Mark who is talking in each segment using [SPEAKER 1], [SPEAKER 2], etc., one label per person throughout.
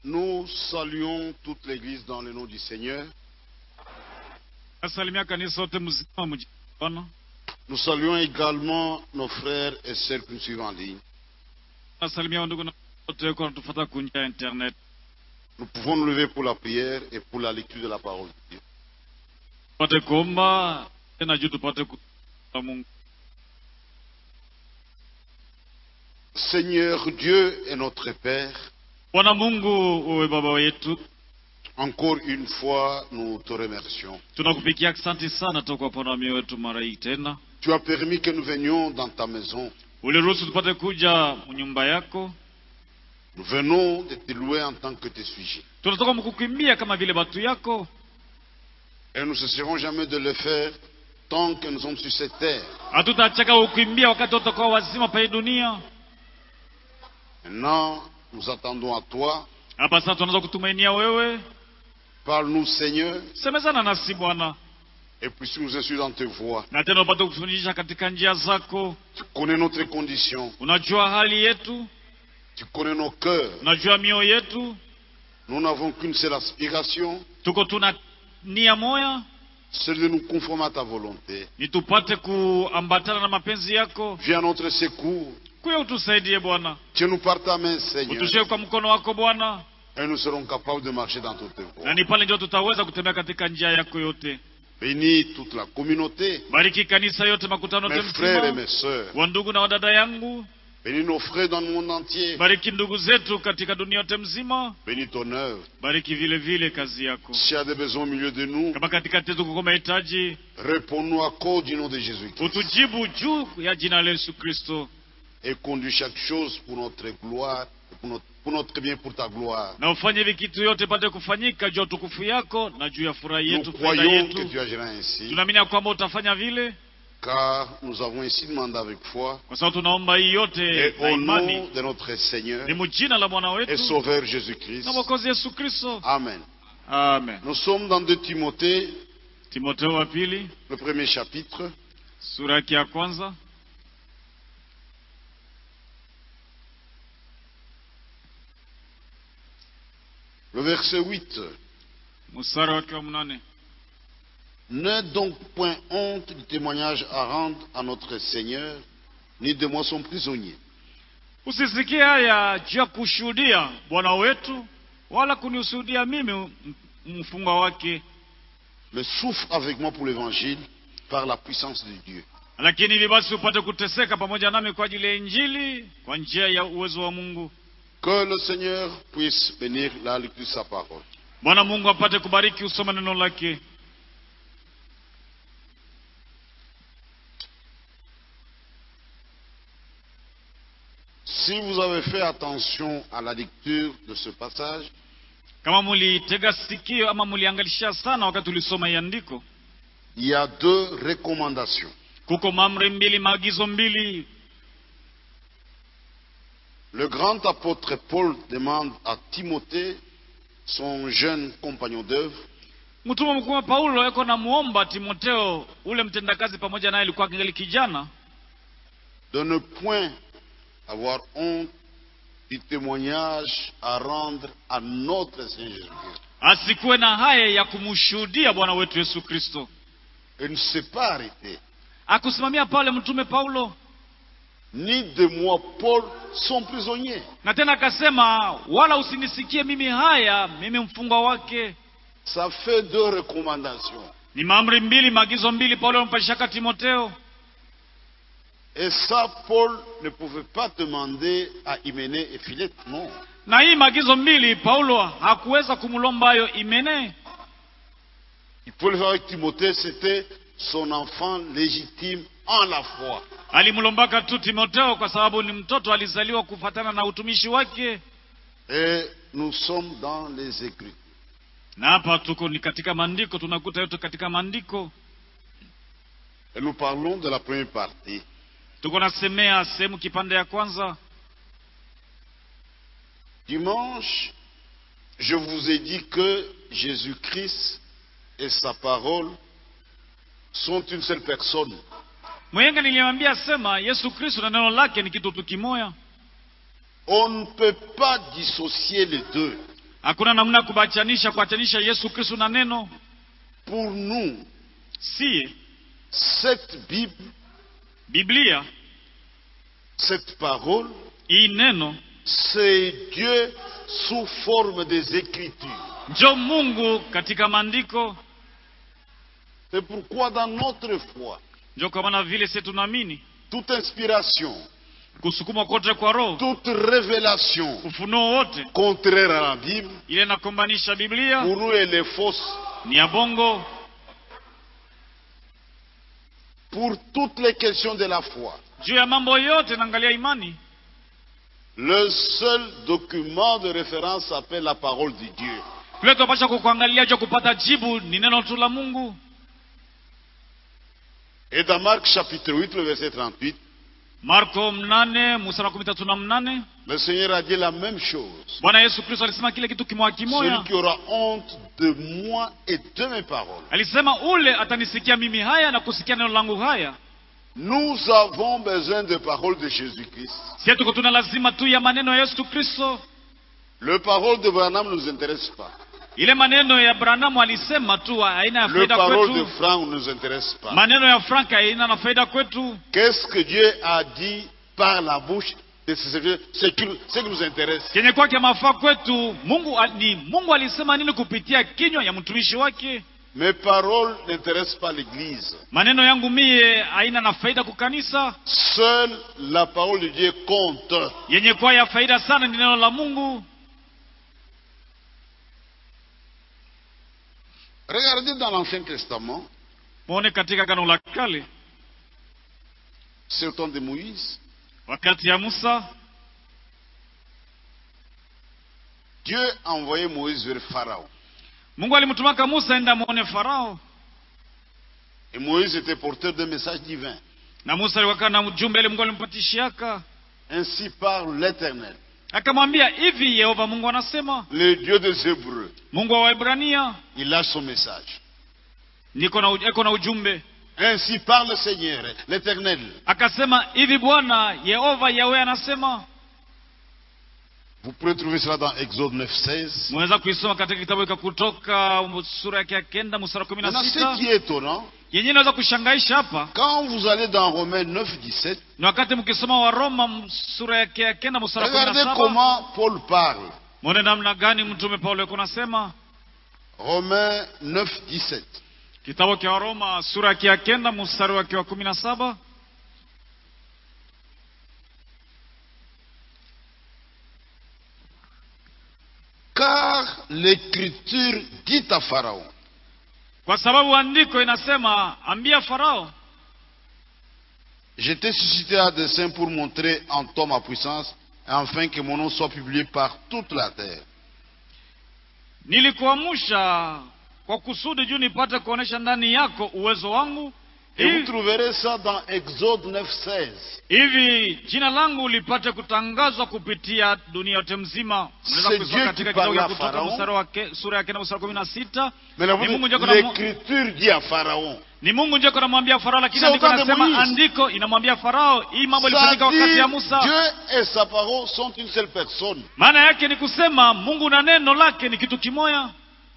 [SPEAKER 1] Nous saluons toute l'Église dans le nom du Seigneur.
[SPEAKER 2] nasalimia kanisa wote mzima mjini Bwana.
[SPEAKER 1] Nous saluons également nos frères et sœurs qui nous suivent en ligne.
[SPEAKER 2] nasalimia wandugu na wote kwa natufuata kunjia ya internet
[SPEAKER 1] Nous pouvons nous lever pour la prière et pour la lecture de la parole de Dieu.
[SPEAKER 2] tupate kuomba tena juu tupate kuomba Mungu.
[SPEAKER 1] Seigneur Dieu et notre Père,
[SPEAKER 2] Bwana Mungu, uwe baba wetu,
[SPEAKER 1] encore une fois, nous te remercions.
[SPEAKER 2] tunakupikia asante sana toka upande wa mioyo wetu mara hii tena.
[SPEAKER 1] Tu as permis que nous venions dans ta maison.
[SPEAKER 2] Uliruhusu tupate kuja nyumba yako,
[SPEAKER 1] Nous venons de te louer en tant que tes sujets.
[SPEAKER 2] tunatoka mkukimbia kama vile batu yako,
[SPEAKER 1] Et nous ne cesserons jamais de le faire tant que nous sommes sur cette terre.
[SPEAKER 2] hatutachaka kukimbia wakati utakuwa wazima pa hii dunia.
[SPEAKER 1] Maintenant, nous attendons à toi.
[SPEAKER 2] Hapa sasa tunaweza kutumainia wewe,
[SPEAKER 1] Parle-nous, Seigneur,
[SPEAKER 2] semezana nasi Bwana,
[SPEAKER 1] et puisses nous instruire dans tes voies.
[SPEAKER 2] na tena upate kufundisha katika njia zako.
[SPEAKER 1] Tu connais notre condition.
[SPEAKER 2] Unajua hali yetu,
[SPEAKER 1] Tu connais nos cœurs.
[SPEAKER 2] unajua mioyo yetu,
[SPEAKER 1] Nous n'avons qu'une seule aspiration,
[SPEAKER 2] tuko tuna nia moya,
[SPEAKER 1] celle de nous conformer à ta volonté.
[SPEAKER 2] ni tupate kuambatana na mapenzi yako.
[SPEAKER 1] Viens à notre secours.
[SPEAKER 2] Kuya utusaidie Bwana,
[SPEAKER 1] Tiens-nous par ta main, Seigneur,
[SPEAKER 2] utushike kwa mkono wako Bwana,
[SPEAKER 1] et nous serons capables de marcher dans toutes tes
[SPEAKER 2] na
[SPEAKER 1] voies.
[SPEAKER 2] ni pale ndio tutaweza kutembea katika njia yako yote.
[SPEAKER 1] Bénis toute la communauté,
[SPEAKER 2] Bariki kanisa yote, makutano
[SPEAKER 1] mes
[SPEAKER 2] yote
[SPEAKER 1] frères et
[SPEAKER 2] mzima,
[SPEAKER 1] mes sœurs.
[SPEAKER 2] wandugu na wadada yangu.
[SPEAKER 1] Bénis nos frères dans le monde entier.
[SPEAKER 2] Bariki ndugu zetu katika dunia yote mzima,
[SPEAKER 1] Bénis ton œuvre.
[SPEAKER 2] bariki vile vile kazi yako.
[SPEAKER 1] S'il y a des besoins au milieu de nous,
[SPEAKER 2] Kama katikati yetu kuko mahitaji,
[SPEAKER 1] réponds-nous à cause du nom de Jésus-Christ.
[SPEAKER 2] utujibu juu ya jina la Yesu Kristo,
[SPEAKER 1] Et conduis chaque chose pour notre gloire, pour notre, pour notre bien, pour ta gloire.
[SPEAKER 2] na ufanye hivi kitu yote pate kufanyika juu ya utukufu yako na juu ya furaha
[SPEAKER 1] Nous
[SPEAKER 2] yetu, faida
[SPEAKER 1] croyons que
[SPEAKER 2] yetu.
[SPEAKER 1] tu agiras ainsi,
[SPEAKER 2] Tunaamini ya kwamba utafanya vile,
[SPEAKER 1] car nous avons ainsi demandé avec foi.
[SPEAKER 2] kwa sababu tunaomba hii yote
[SPEAKER 1] Et
[SPEAKER 2] na
[SPEAKER 1] au
[SPEAKER 2] imani
[SPEAKER 1] nom de notre Seigneur
[SPEAKER 2] ni mjina la Bwana
[SPEAKER 1] et
[SPEAKER 2] wetu
[SPEAKER 1] Sauveur Jésus-Christ.
[SPEAKER 2] na Mwokozi Yesu Kristo.
[SPEAKER 1] Amen.
[SPEAKER 2] Amen.
[SPEAKER 1] Nous sommes dans 2 Timothée,
[SPEAKER 2] Timotheo wa pili
[SPEAKER 1] le premier chapitre,
[SPEAKER 2] sura yake ya kwanza
[SPEAKER 1] le verset 8.
[SPEAKER 2] mstari wake wa mnane.
[SPEAKER 1] N'aie donc point honte du témoignage à rendre à notre Seigneur, ni de moi son prisonnier.
[SPEAKER 2] Usisikie haya juu ya kushuhudia Bwana wetu, wala kunishuhudia mimi m- mfungwa wake,
[SPEAKER 1] Mais souffre avec moi pour l'évangile par la puissance de Dieu.
[SPEAKER 2] lakini ili basi upate kuteseka pamoja nami kwa ajili ya Injili kwa njia ya uwezo wa Mungu.
[SPEAKER 1] Que le Seigneur puisse bénir la lecture de sa parole.
[SPEAKER 2] Bwana Mungu apate kubariki usoma neno lake.
[SPEAKER 1] Si vous avez fait attention à la lecture de ce passage,
[SPEAKER 2] Kama mulitega sikio ama muliangalisha sana wakati ulisoma hii andiko,
[SPEAKER 1] il y a deux recommandations.
[SPEAKER 2] kuko maamri mbili, maagizo mbili.
[SPEAKER 1] Le grand apôtre Paul demande à Timothée, son jeune compagnon d'œuvre,
[SPEAKER 2] Mtume mkuu wa Paulo yako na muomba Timoteo, ule mtendakazi pamoja naye alikuwa kingali kijana,
[SPEAKER 1] de ne point avoir honte du témoignage à rendre à notre Seigneur Jésus-Christ.
[SPEAKER 2] asikuwe na haya ya kumshuhudia Bwana wetu Yesu Kristo.
[SPEAKER 1] Et ne s'est pas arrêté.
[SPEAKER 2] Akusimamia pale mtume Paulo,
[SPEAKER 1] Ni de moi, Paul, son prisonnier.
[SPEAKER 2] na tena akasema, wala usinisikie mimi haya, mimi mfungwa wake.
[SPEAKER 1] Ça fait deux recommandations.
[SPEAKER 2] Ni maamri mbili, maagizo mbili Paulo ampashaka Timoteo,
[SPEAKER 1] Et ça, Paul ne pouvait pas demander à Hyménée et Philette, non.
[SPEAKER 2] na hii maagizo mbili Paulo hakuweza kumlomba hayo Imene,
[SPEAKER 1] Il pouvait le faire avec Timothée, c'était son enfant légitime en la foi.
[SPEAKER 2] alimlombaka tu Timoteo kwa sababu ni mtoto alizaliwa kufatana na utumishi wake.
[SPEAKER 1] Et nous sommes dans les Écritures.
[SPEAKER 2] Na hapa tuko ni katika maandiko, tunakuta yote katika maandiko.
[SPEAKER 1] Et nous parlons de la première partie.
[SPEAKER 2] Tuko nasemea sehemu kipande ya kwanza.
[SPEAKER 1] Dimanche, je vous ai dit que Jésus-Christ et sa parole sont une seule personne.
[SPEAKER 2] Mwenga niliambia sema Yesu Kristo na neno lake ni kitu tu kimoya,
[SPEAKER 1] On ne peut pas dissocier les deux.
[SPEAKER 2] hakuna namna ya kubachanisha kuachanisha yesu kristo na neno
[SPEAKER 1] Pour nous,
[SPEAKER 2] si
[SPEAKER 1] cette Bible,
[SPEAKER 2] biblia
[SPEAKER 1] cette parole,
[SPEAKER 2] hii neno
[SPEAKER 1] c'est Dieu sous forme des Écritures.
[SPEAKER 2] njo mungu katika maandiko
[SPEAKER 1] C'est pourquoi dans notre foi,
[SPEAKER 2] njo kwa maana vile sie tunaamini
[SPEAKER 1] toute inspiration,
[SPEAKER 2] kusukumwa kote kwa roho
[SPEAKER 1] toute révélation
[SPEAKER 2] ufunuo wote
[SPEAKER 1] contraire à la Bible,
[SPEAKER 2] ile inakombanisha biblia
[SPEAKER 1] pour nous elle est fausse.
[SPEAKER 2] ni ya bongo
[SPEAKER 1] Pour toutes les questions de la foi,
[SPEAKER 2] juu ya mambo yote naangalia imani
[SPEAKER 1] le seul document de référence s'appelle la parole de Dieu.
[SPEAKER 2] kule tunapasha kukuangalia juu ya kupata jibu ni neno tu la mungu
[SPEAKER 1] Et dans Marc chapitre 8, le verset 38,
[SPEAKER 2] marko mnane mstari wa kumi tatu na mnane
[SPEAKER 1] le Seigneur a dit la même chose.
[SPEAKER 2] bwana yesu kristo alisema kile kitu kimoya
[SPEAKER 1] Celui
[SPEAKER 2] kimoya
[SPEAKER 1] qui aura honte de moi et de mes paroles.
[SPEAKER 2] alisema ule atanisikia mimi haya na kusikia neno langu haya
[SPEAKER 1] Nous avons besoin de paroles de Jésus-Christ.
[SPEAKER 2] sie tuko tuna lazima tu ya maneno ya yesu kristo
[SPEAKER 1] Le parole de Branham ne nous intéresse pas.
[SPEAKER 2] ile maneno ya branamu alisema tu haina ya
[SPEAKER 1] Le
[SPEAKER 2] faida
[SPEAKER 1] parole de
[SPEAKER 2] kwetu
[SPEAKER 1] Franck ne nous intéresse pas.
[SPEAKER 2] maneno ya frank haina na faida kwetu
[SPEAKER 1] Qu'est-ce que Dieu a dit par la bouche de ses serviteurs C'est qui- ce qui nous intéresse.
[SPEAKER 2] kenye kwake mafaa kwetu mungu a- ni mungu alisema nini kupitia kinywa ya mtumishi wake
[SPEAKER 1] Mes paroles n'intéressent pas l'Église.
[SPEAKER 2] maneno yangu mie haina na faida kukanisa
[SPEAKER 1] Seule la parole de Dieu compte.
[SPEAKER 2] yenye kuwa ya faida sana ni neno la mungu
[SPEAKER 1] Regardez dans l'Ancien Testament,
[SPEAKER 2] muone katika gano la kale
[SPEAKER 1] c'est au temps de Moïse,
[SPEAKER 2] wakati ya musa
[SPEAKER 1] Dieu a envoyé Moïse vers Pharaon.
[SPEAKER 2] mungu alimtumaka musa enda muone farao
[SPEAKER 1] Et Moïse était porteur d'un message divin.
[SPEAKER 2] na musa aliwakaa na ujumbe ile mungu alimpatishiaka
[SPEAKER 1] Ainsi parle l'Éternel,
[SPEAKER 2] akamwambia hivi yehova mungu anasema
[SPEAKER 1] le Dieu des Hébreux.
[SPEAKER 2] mungu wa waibrania
[SPEAKER 1] Il lâche son message.
[SPEAKER 2] niko na, uj- eko na ujumbe
[SPEAKER 1] Ainsi parle le Seigneur, l'Éternel.
[SPEAKER 2] akasema hivi bwana yehova yawe anasema
[SPEAKER 1] Vous pouvez trouver cela dans Exode 9, 16.
[SPEAKER 2] mweza kuisoma katika kitabu cha kutoka sura yake ya kenda mstari wa kumi na
[SPEAKER 1] Maintenant, ce
[SPEAKER 2] sita
[SPEAKER 1] qui est étonnant,
[SPEAKER 2] yenyewe inaweza kushangaisha hapa
[SPEAKER 1] quand vous allez dans Romains 9, 17,
[SPEAKER 2] ni wakati mkisoma waroma m- sura yake ya kenda mstari wa kumi na
[SPEAKER 1] regardez
[SPEAKER 2] saba
[SPEAKER 1] comment Paul parle.
[SPEAKER 2] mwone namna gani mtume paulo yuko nasema
[SPEAKER 1] Romains 9, 17.
[SPEAKER 2] kitabu cha waroma sura yake ya kenda mstari wake wa kumi na saba
[SPEAKER 1] Car l'Écriture dit à Pharaon,
[SPEAKER 2] kwa sababu andiko inasema ambia farao
[SPEAKER 1] Je t'ai suscité à dessein pour montrer en toi ma puissance, afin que mon nom soit publié par toute la terre.
[SPEAKER 2] nilikuamsha kwa kusudi juu nipate kuonesha ndani yako uwezo wangu
[SPEAKER 1] Et vous
[SPEAKER 2] hivi,
[SPEAKER 1] trouverez ça dans Exode 9, 16.
[SPEAKER 2] hivi jina langu lipate kutangazwa kupitia dunia yote mzima Unaweza
[SPEAKER 1] C'est
[SPEAKER 2] kuisoma
[SPEAKER 1] Dieu
[SPEAKER 2] katika
[SPEAKER 1] qui
[SPEAKER 2] kitabu
[SPEAKER 1] parle
[SPEAKER 2] cha
[SPEAKER 1] à
[SPEAKER 2] kutoka
[SPEAKER 1] Pharaon.
[SPEAKER 2] mstari wa ke- sura ya kenda mstari wa kumi na sita
[SPEAKER 1] Mais la
[SPEAKER 2] Ni Mungu ndio kuna-
[SPEAKER 1] l'Écriture dit à Pharaon,
[SPEAKER 2] ni mungu ndio kunamwambia farao lakini
[SPEAKER 1] C'est au
[SPEAKER 2] andiko
[SPEAKER 1] temps de
[SPEAKER 2] nasema
[SPEAKER 1] Moïse.
[SPEAKER 2] andiko inamwambia farao hii mambo
[SPEAKER 1] ça
[SPEAKER 2] ilifanyika wakati ya
[SPEAKER 1] dit,
[SPEAKER 2] musa
[SPEAKER 1] Dieu et sa parole sont une seule personne.
[SPEAKER 2] maana yake ni kusema mungu na neno lake ni kitu kimoya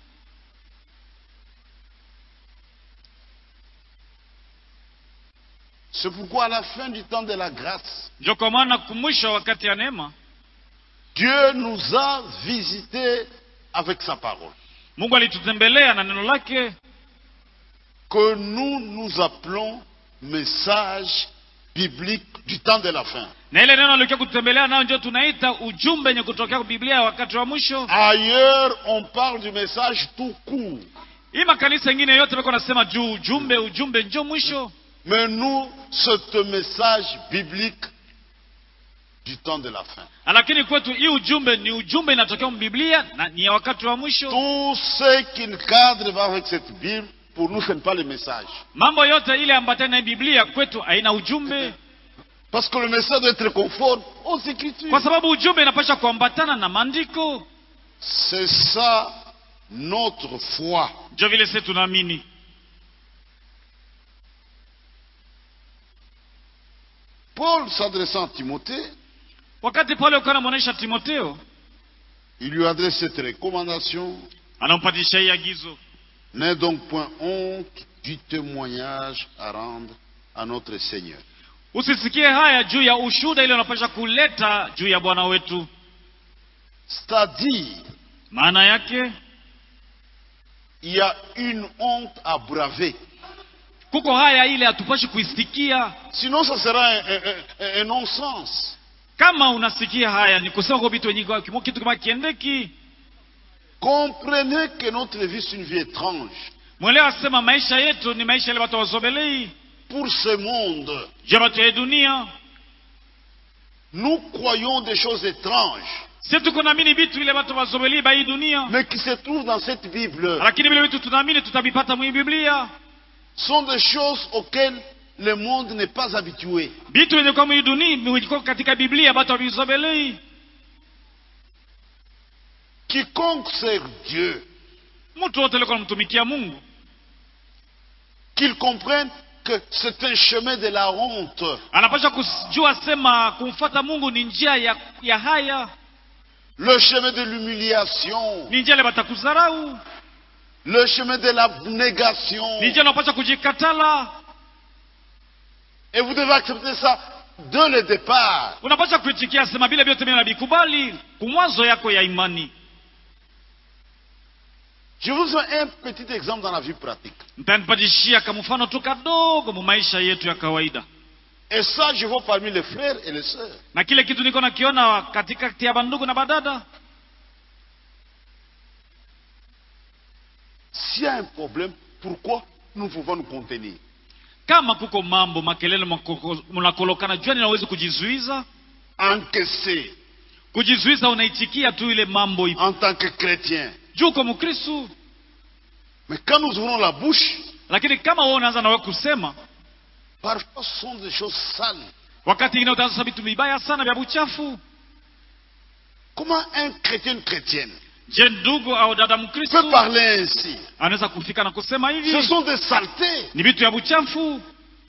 [SPEAKER 1] C'est pourquoi à la fin du temps de la grâce,
[SPEAKER 2] ndio kwa maana kumwisho wakati ya neema
[SPEAKER 1] Dieu nous a visités avec sa parole.
[SPEAKER 2] mungu alitutembelea na neno lake
[SPEAKER 1] Que nous nous appelons message biblique du temps de la fin.
[SPEAKER 2] na ile neno alikia kutembelea nayo ndio tunaita ujumbe wenye kutokea kwa biblia wakati wa mwisho
[SPEAKER 1] Ailleurs, on parle du message tout court.
[SPEAKER 2] hii makanisa ingine yote beko nasema juu ujumbe ujumbe njo mwisho
[SPEAKER 1] Mais nous, c'est un message biblique du temps de la fin.
[SPEAKER 2] lakini kwetu hii ujumbe ni ujumbe inatokea mbiblia na ni ya wakati wa mwisho
[SPEAKER 1] Tout ce qui ne cadre pas avec cette Bible, pour nous, ce n'est pas le message.
[SPEAKER 2] mambo yote ile ambatana na biblia kwetu haina ujumbe
[SPEAKER 1] Parce que le message doit être conforme aux Écritures.
[SPEAKER 2] kwa sababu ujumbe inapasha kuambatana na maandiko
[SPEAKER 1] C'est ça notre foi.
[SPEAKER 2] njo vile sisi tunaamini
[SPEAKER 1] Paul s'adressant à Timothée,
[SPEAKER 2] wakati paulo alikuwa anamwonyesha timoteo
[SPEAKER 1] Il lui adresse cette recommandation.
[SPEAKER 2] anampatisha hii agizo
[SPEAKER 1] N'aie donc point honte du témoignage à rendre à notre Seigneur.
[SPEAKER 2] usisikie haya juu ya ushuda ile unapasha kuleta juu ya bwana wetu
[SPEAKER 1] C'est-à-dire,
[SPEAKER 2] maana yake
[SPEAKER 1] il y a une honte à braver.
[SPEAKER 2] kuko haya ile hatupashi kuisikia
[SPEAKER 1] Sinon, ça sera un, un- un- un non-sens.
[SPEAKER 2] kama unasikia haya ni kusema kwa vitu wenye kimo- kitu kama kiendeki
[SPEAKER 1] Comprenez que notre vie, c'est une vie étrange.
[SPEAKER 2] mwelewa sema maisha yetu ni maisha ile watu wazobelei
[SPEAKER 1] Pour ce monde,
[SPEAKER 2] juu ya watu ya dunia
[SPEAKER 1] nous croyons des choses étranges,
[SPEAKER 2] si tuko naamini vitu ile watu wazobelei ba hii dunia
[SPEAKER 1] mais qui se trouvent dans cette Bible.
[SPEAKER 2] lakini vile vitu tunaamini tutavipata mwi biblia
[SPEAKER 1] sont des choses auxquelles le monde n'est pas habitué.
[SPEAKER 2] vitu vyenye kwa mwi dunia viko katika biblia watu havizobelei
[SPEAKER 1] Quiconque sert Dieu,
[SPEAKER 2] mtu wote alikuwa anamtumikia mungu
[SPEAKER 1] qu'il comprenne que c'est un chemin de la honte.
[SPEAKER 2] anapasha kujua sema kumfata mungu ni njia ya, ya haya
[SPEAKER 1] le chemin de l'humiliation,
[SPEAKER 2] ni njia ile batakuzarau
[SPEAKER 1] le chemin de l'abnégation.
[SPEAKER 2] ni njia unapasha kujikatala
[SPEAKER 1] Et vous devez accepter ça dès le départ.
[SPEAKER 2] unapasha kuitikia sema vile vyote mimi navikubali kumwazo yako ya imani
[SPEAKER 1] Je vous donne un petit exemple dans la vie pratique.
[SPEAKER 2] ntanipatishia kama mfano tu kadogo mu maisha yetu ya kawaida
[SPEAKER 1] Et ça, je vois parmi les frères et les sœurs.
[SPEAKER 2] na kile kitu niko nakiona katikati ya bandugu na badada
[SPEAKER 1] S'il y a un problème, pourquoi nous pouvons nous contenir
[SPEAKER 2] kama kuko mambo makelele makoko- mnakolokana juani nawezi kujizuiza
[SPEAKER 1] Encaisser
[SPEAKER 2] kujizuiza unaitikia tu ile mambo ipo
[SPEAKER 1] en tant que chrétien.
[SPEAKER 2] juu uko mkristu
[SPEAKER 1] Mais quand nous ouvrons la bouche,
[SPEAKER 2] lakini kama wewe unaanza nawe kusema
[SPEAKER 1] parfois ce sont des choses sales.
[SPEAKER 2] wakati ingine utaanza vitu vibaya sana vya buchafu
[SPEAKER 1] Comment un chrétien, une chrétienne
[SPEAKER 2] je ndugu au dada mkristu
[SPEAKER 1] peut parler ainsi
[SPEAKER 2] anaweza kufika na kusema
[SPEAKER 1] Ce
[SPEAKER 2] hivi
[SPEAKER 1] sont des saletés.
[SPEAKER 2] ni vitu ya buchafu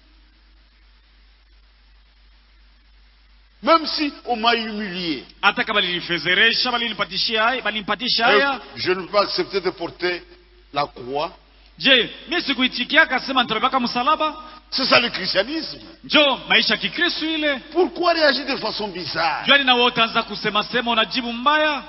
[SPEAKER 1] Même si on m'a humilié,
[SPEAKER 2] hata kama linifezeresha balinipatishia haya balinipatisha
[SPEAKER 1] et
[SPEAKER 2] haya
[SPEAKER 1] je ne peux pas accepter de porter la croix.
[SPEAKER 2] je mi sikuitikia akasema nitabebaka msalaba
[SPEAKER 1] C'est ça le christianisme.
[SPEAKER 2] njo maisha ya kikristu ile
[SPEAKER 1] Pourquoi réagir de façon bizarre
[SPEAKER 2] juani na wewe utaanza kusema sema unajibu mbaya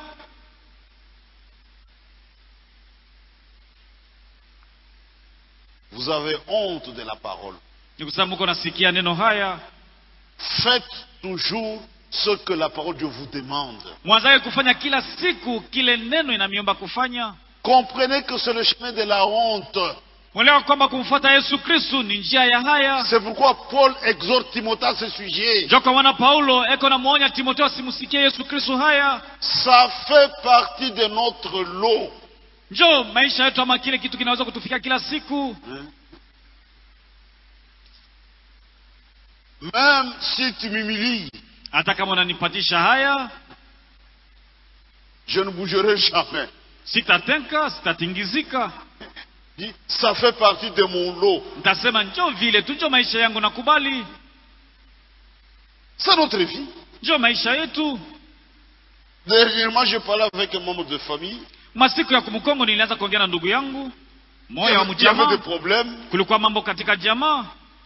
[SPEAKER 1] Vous avez honte de la parole.
[SPEAKER 2] ni kusema muko nasikia neno haya
[SPEAKER 1] Faites toujours ce que la parole de Dieu vous demande.
[SPEAKER 2] mwanzaye kufanya kila siku kile neno inamiomba kufanya
[SPEAKER 1] Comprenez que c'est le chemin de la honte.
[SPEAKER 2] mwelewa kwamba kumfuata yesu kristu ni njia ya haya
[SPEAKER 1] C'est pourquoi Paul exhorte Timothée à ce sujet.
[SPEAKER 2] njo kwa maana paulo eko namwonya timoteo asimusikie yesu kristu haya
[SPEAKER 1] Ça fait partie de notre lot.
[SPEAKER 2] njo maisha yetu ama kile kitu kinaweza kutufikia kila siku
[SPEAKER 1] Même si tu m'humilies,
[SPEAKER 2] hata kama unanipatisha haya
[SPEAKER 1] je ne bougerai jamais.
[SPEAKER 2] sitatenka sitatingizika
[SPEAKER 1] Dis, Ça fait partie de mon lot.
[SPEAKER 2] ntasema njo vile tu njo maisha yangu nakubali
[SPEAKER 1] C'est notre vie.
[SPEAKER 2] njo maisha yetu
[SPEAKER 1] Dernièrement, je parlais avec un membre de famille.
[SPEAKER 2] masiku ya kumkongo nilianza kuongea na ndugu yangu
[SPEAKER 1] Il y
[SPEAKER 2] moyo wa
[SPEAKER 1] avait, il y avait
[SPEAKER 2] mjamaa
[SPEAKER 1] des problèmes.
[SPEAKER 2] kulikuwa mambo katika jamaa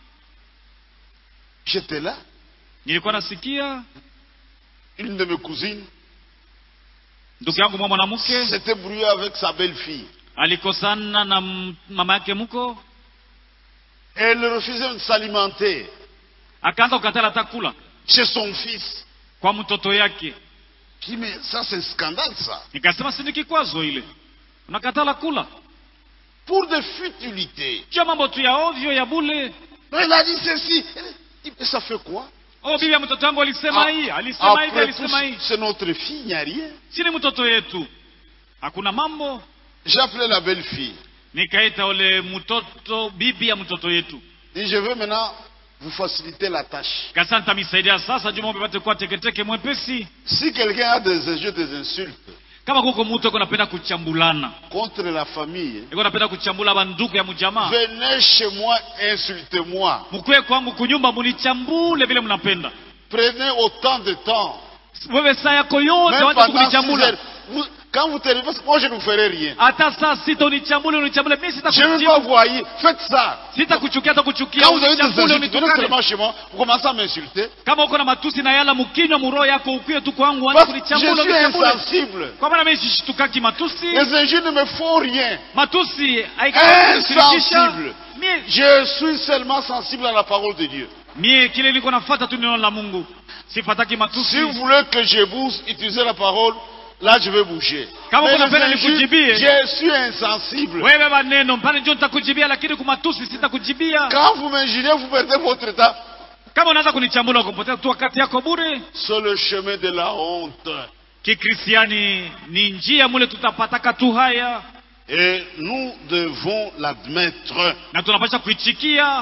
[SPEAKER 1] J'étais là.
[SPEAKER 2] nilikuwa nasikia
[SPEAKER 1] Une de mes cousines
[SPEAKER 2] ndugu yangu mwa mwanamke
[SPEAKER 1] s'était brouillée avec sa belle-fille.
[SPEAKER 2] alikosana na m- mama yake mko
[SPEAKER 1] Elle refusait de s'alimenter
[SPEAKER 2] akaanza kukatala hata kula
[SPEAKER 1] chez son fils.
[SPEAKER 2] kwa mtoto yake
[SPEAKER 1] Je dis, mais ça, c'est un scandale, ça.
[SPEAKER 2] nikasema si ni kikwazo ile unakatala kula
[SPEAKER 1] Pour des futilités.
[SPEAKER 2] jua mambo tu ya ovyo ya bule
[SPEAKER 1] Donc, il a dit ceci. Elle dit, mais ça fait quoi
[SPEAKER 2] oh bibi ya mtoto wangu alisema hii alisema hivi
[SPEAKER 1] Après tout,
[SPEAKER 2] alisema hii
[SPEAKER 1] c'est notre fille, il n'y a rien.
[SPEAKER 2] si ni mtoto yetu hakuna mambo
[SPEAKER 1] J'ai appelé la belle-fille.
[SPEAKER 2] nikaita ule mtoto bibi ya mtoto yetu
[SPEAKER 1] Et je veux maintenant vous faciliter la tâche.
[SPEAKER 2] kasa nitamisaidia sasa juu mambo ipate kuwa teketeke mwepesi
[SPEAKER 1] Si quelqu'un a des injures, des insultes
[SPEAKER 2] kama kuko mtu eko napenda kuchambulana
[SPEAKER 1] contre la famille,
[SPEAKER 2] eko napenda kuchambula banduku ya mjamaa
[SPEAKER 1] venez chez moi, insultez-moi.
[SPEAKER 2] mkwe kwangu kunyumba munichambule vile mnapenda
[SPEAKER 1] Prenez autant de temps.
[SPEAKER 2] wewe saa yako yote
[SPEAKER 1] Même
[SPEAKER 2] wacha
[SPEAKER 1] pendant 6
[SPEAKER 2] kunichambula
[SPEAKER 1] heures, vous- quand vous terminez, parce que moi je ne vous ferai rien.
[SPEAKER 2] hata saa sita unichambule unichambule mi
[SPEAKER 1] Je ne vais pas
[SPEAKER 2] sitakujibu
[SPEAKER 1] vous haïr. Faites ça.
[SPEAKER 2] sitakuchukia hata kuchukia
[SPEAKER 1] Quand vous avez des
[SPEAKER 2] unichambule
[SPEAKER 1] insultes, venez
[SPEAKER 2] unitukane
[SPEAKER 1] seulement chez moi, vous commencez à m'insulter.
[SPEAKER 2] kama uko na matusi na yala mkinywa muroho yako ukwie tu kwangu anza
[SPEAKER 1] Parce que je
[SPEAKER 2] kunichambule
[SPEAKER 1] suis
[SPEAKER 2] unichambule
[SPEAKER 1] insensible.
[SPEAKER 2] kwa maana mimi sishitukaki matusi
[SPEAKER 1] Les injures ne me font rien.
[SPEAKER 2] matusi haikashirikisha
[SPEAKER 1] Insensible.
[SPEAKER 2] mie
[SPEAKER 1] Je suis seulement sensible à la parole de Dieu.
[SPEAKER 2] mie kile niko nafuata tu neno la Mungu sifataki matusi
[SPEAKER 1] Si vous voulez que je bouge, utiliser la parole, là je vais bouger.
[SPEAKER 2] Kama
[SPEAKER 1] Mais
[SPEAKER 2] kuna
[SPEAKER 1] les
[SPEAKER 2] pena
[SPEAKER 1] injures,
[SPEAKER 2] nikujibie.
[SPEAKER 1] je suis insensible.
[SPEAKER 2] wewe maneno mpane ndio nitakujibia lakini kwa matusi sitakujibia
[SPEAKER 1] Quand vous m'injuriez, vous perdez votre temps.
[SPEAKER 2] kama unaanza kunichambula ukapotea tu wakati yako bure
[SPEAKER 1] C'est le chemin de la honte.
[SPEAKER 2] kikristiani ni njia mule tutapataka tu haya
[SPEAKER 1] Et nous devons l'admettre.
[SPEAKER 2] na tunapasha kuichikia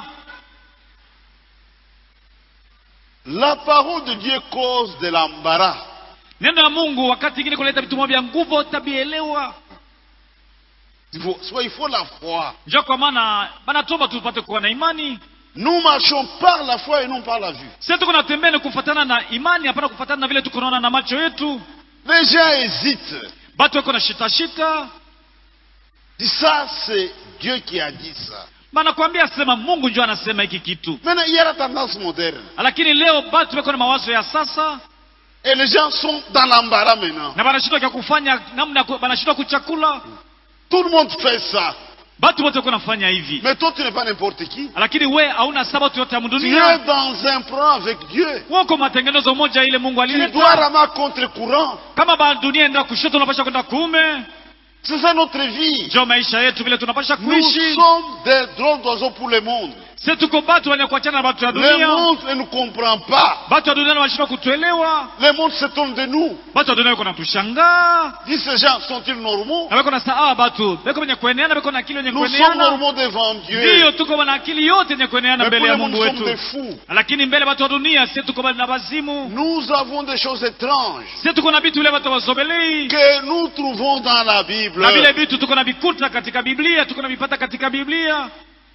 [SPEAKER 1] La parole de Dieu cause de l'embarras.
[SPEAKER 2] neno la mungu wakati ingine kuleta vitumwa vya nguvu tabielewa
[SPEAKER 1] Il faut, soit il faut la foi.
[SPEAKER 2] njo kwa maana banatuomba tupate kuwa na imani
[SPEAKER 1] Nous marchons par la foi et non par la vue.
[SPEAKER 2] sisi tuko natembea ni kufatana na imani hapana kufatana na vile tuko naona na macho yetu
[SPEAKER 1] Les gens hésitent.
[SPEAKER 2] batu weko na shitashita
[SPEAKER 1] Dis ça, c'est Dieu qui a dit ça.
[SPEAKER 2] banakwambia sema mungu njo anasema hiki kitu
[SPEAKER 1] Maintenant, il y a la tendance moderne.
[SPEAKER 2] lakini leo batu weko na mawazo ya sasa
[SPEAKER 1] Et les gens sont dans l'embarras maintenant.
[SPEAKER 2] na banashindwa kya kufanya namna ya ku- banashindwa kuchakula
[SPEAKER 1] Tout le monde fait ça.
[SPEAKER 2] batu wote weko nafanya hivi
[SPEAKER 1] Mais toi, tu n'es pas n'importe qui.
[SPEAKER 2] lakini we hauna sabatu yote ya
[SPEAKER 1] Tu es
[SPEAKER 2] mdunia
[SPEAKER 1] dans un programme avec Dieu.
[SPEAKER 2] wako matengenezo moja ile mungu
[SPEAKER 1] Tu dois
[SPEAKER 2] alileta
[SPEAKER 1] ramer contre courant.
[SPEAKER 2] kama ba dunia enda kushoto unapasha kwenda kuume
[SPEAKER 1] C'est ça notre vie.
[SPEAKER 2] njo maisha yetu vile tunapasha
[SPEAKER 1] Nous
[SPEAKER 2] kuishi
[SPEAKER 1] sommes des drones d'oiseaux pour le monde.
[SPEAKER 2] si tuko batu wenye kuachana na batu ya
[SPEAKER 1] Le
[SPEAKER 2] dunia
[SPEAKER 1] monde ne nous comprend pas.
[SPEAKER 2] batu ya dunia wanashindwa kutuelewa
[SPEAKER 1] Le monde s'étonne de nous.
[SPEAKER 2] batu ya dunia weko natushangaa
[SPEAKER 1] Dis ces gens, sont-ils normaux
[SPEAKER 2] na weko na saa ah, batu beko wenye kueneana beko na akili wenye
[SPEAKER 1] Nous sommes
[SPEAKER 2] kueneana
[SPEAKER 1] normaux devant
[SPEAKER 2] ndiyo
[SPEAKER 1] Dieu.
[SPEAKER 2] tuko na akili yote yenye kueneana
[SPEAKER 1] Mais pour
[SPEAKER 2] mbele ya
[SPEAKER 1] le monde,
[SPEAKER 2] mungu
[SPEAKER 1] nous sommes des
[SPEAKER 2] wetu
[SPEAKER 1] fous.
[SPEAKER 2] lakini mbele batu wa dunia si tuko na bazimu
[SPEAKER 1] Nous avons des choses étranges
[SPEAKER 2] si tuko na vitu vile batu wazobelei
[SPEAKER 1] que nous trouvons dans la Bible.
[SPEAKER 2] na vile vitu tuko na vikuta katika biblia tuko na vipata katika biblia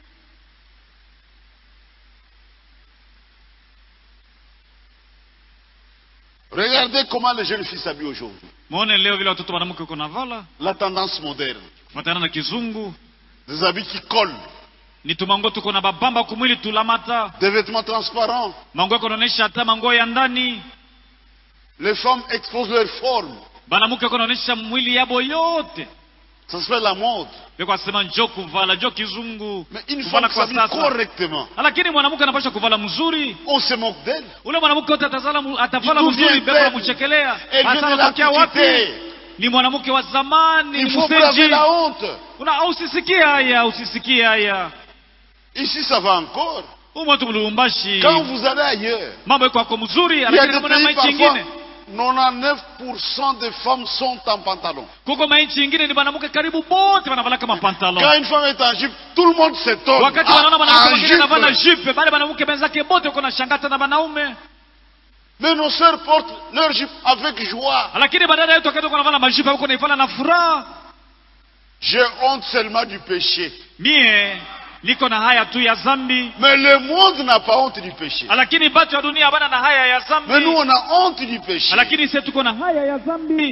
[SPEAKER 1] Regardez comment les jeunes filles s'habillent aujourd'hui.
[SPEAKER 2] mwone leo vile watoto wanamke uko navala
[SPEAKER 1] La tendance moderne.
[SPEAKER 2] kufatana na kizungu
[SPEAKER 1] Des habits qui collent.
[SPEAKER 2] ni tumango tuko na babamba kumwili tulamata
[SPEAKER 1] Des vêtements transparents.
[SPEAKER 2] mango yako naonesha hata mango ya ndani
[SPEAKER 1] Les femmes exposent leur forme.
[SPEAKER 2] banamuke yako naonesha mwili yabo yote
[SPEAKER 1] Ça s'appelle la mode.
[SPEAKER 2] beko asema njo kuvala njo kizungu
[SPEAKER 1] Mais une
[SPEAKER 2] kuvala
[SPEAKER 1] femme
[SPEAKER 2] kwa
[SPEAKER 1] s'habille
[SPEAKER 2] sasa
[SPEAKER 1] correctement.
[SPEAKER 2] lakini mwanamke anapasha kuvala mzuri
[SPEAKER 1] On se moque d'elle.
[SPEAKER 2] ule mwanamke wote atazala mu- atavala
[SPEAKER 1] D'où
[SPEAKER 2] mzuri
[SPEAKER 1] vient
[SPEAKER 2] beko
[SPEAKER 1] elle?
[SPEAKER 2] namuchekelea
[SPEAKER 1] Elle vient
[SPEAKER 2] hasa
[SPEAKER 1] de
[SPEAKER 2] anatokea wapi
[SPEAKER 1] l'Antiquité.
[SPEAKER 2] ni mwanamke wa zamani
[SPEAKER 1] Il
[SPEAKER 2] ni
[SPEAKER 1] faut braver
[SPEAKER 2] mseji
[SPEAKER 1] la honte.
[SPEAKER 2] Una- usisikie haya usisikie haya
[SPEAKER 1] Ici, ça va encore.
[SPEAKER 2] umo tu mlubumbashi
[SPEAKER 1] Quand vous allez ailleurs,
[SPEAKER 2] mambo iko ako mzuri
[SPEAKER 1] il y a
[SPEAKER 2] lakini
[SPEAKER 1] des
[SPEAKER 2] kama na
[SPEAKER 1] pays
[SPEAKER 2] maichi
[SPEAKER 1] parfois,
[SPEAKER 2] ingine
[SPEAKER 1] 99% des femmes sont en pantalon.
[SPEAKER 2] kuko maichi ingine ni banamuke karibu bote banavala kama pantalon
[SPEAKER 1] Quand une femme est en jupe, tout le monde s'étonne.
[SPEAKER 2] wakati
[SPEAKER 1] Ah,
[SPEAKER 2] wanaona mwanamke
[SPEAKER 1] en
[SPEAKER 2] mwingine anavana
[SPEAKER 1] jupe.
[SPEAKER 2] jupe bale banamuke benzake bote uko na shangata na banaume
[SPEAKER 1] Mais nos sœurs portent leur jupe avec joie.
[SPEAKER 2] lakini badala yetu wakati uko navala majupe uko naifala na furaha
[SPEAKER 1] J'ai honte seulement du péché.
[SPEAKER 2] mie niko na haya tu ya zambi
[SPEAKER 1] Mais le monde n'a pas honte du péché.
[SPEAKER 2] lakini batu ya dunia habana na haya ya
[SPEAKER 1] Mais nous,
[SPEAKER 2] zambi
[SPEAKER 1] on a honte du péché.
[SPEAKER 2] lakini sie tuko na haya ya zambi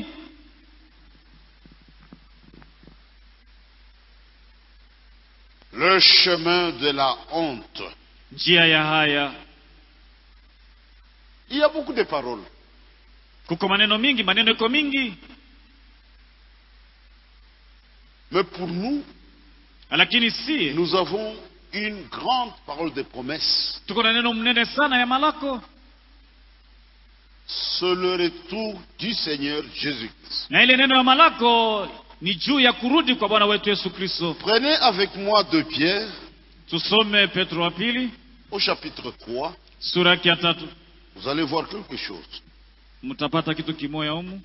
[SPEAKER 1] Le chemin de la honte.
[SPEAKER 2] njia ya haya
[SPEAKER 1] Il y a beaucoup de paroles.
[SPEAKER 2] kuko maneno mingi maneno iko mingi
[SPEAKER 1] Mais pour nous,
[SPEAKER 2] lakini si
[SPEAKER 1] nous avons une grande parole de promesse.
[SPEAKER 2] tuko na neno mnene sana ya malako
[SPEAKER 1] C'est le retour du Seigneur Jésus-Christ.
[SPEAKER 2] na ile neno ya malako ni juu ya kurudi kwa bwana wetu yesu kristo
[SPEAKER 1] Prenez avec moi de Pierre
[SPEAKER 2] tusome petro wa pili
[SPEAKER 1] au chapitre 3.
[SPEAKER 2] sura yake ya tatu
[SPEAKER 1] Vous allez voir quelque chose.
[SPEAKER 2] mtapata kitu kimoya humu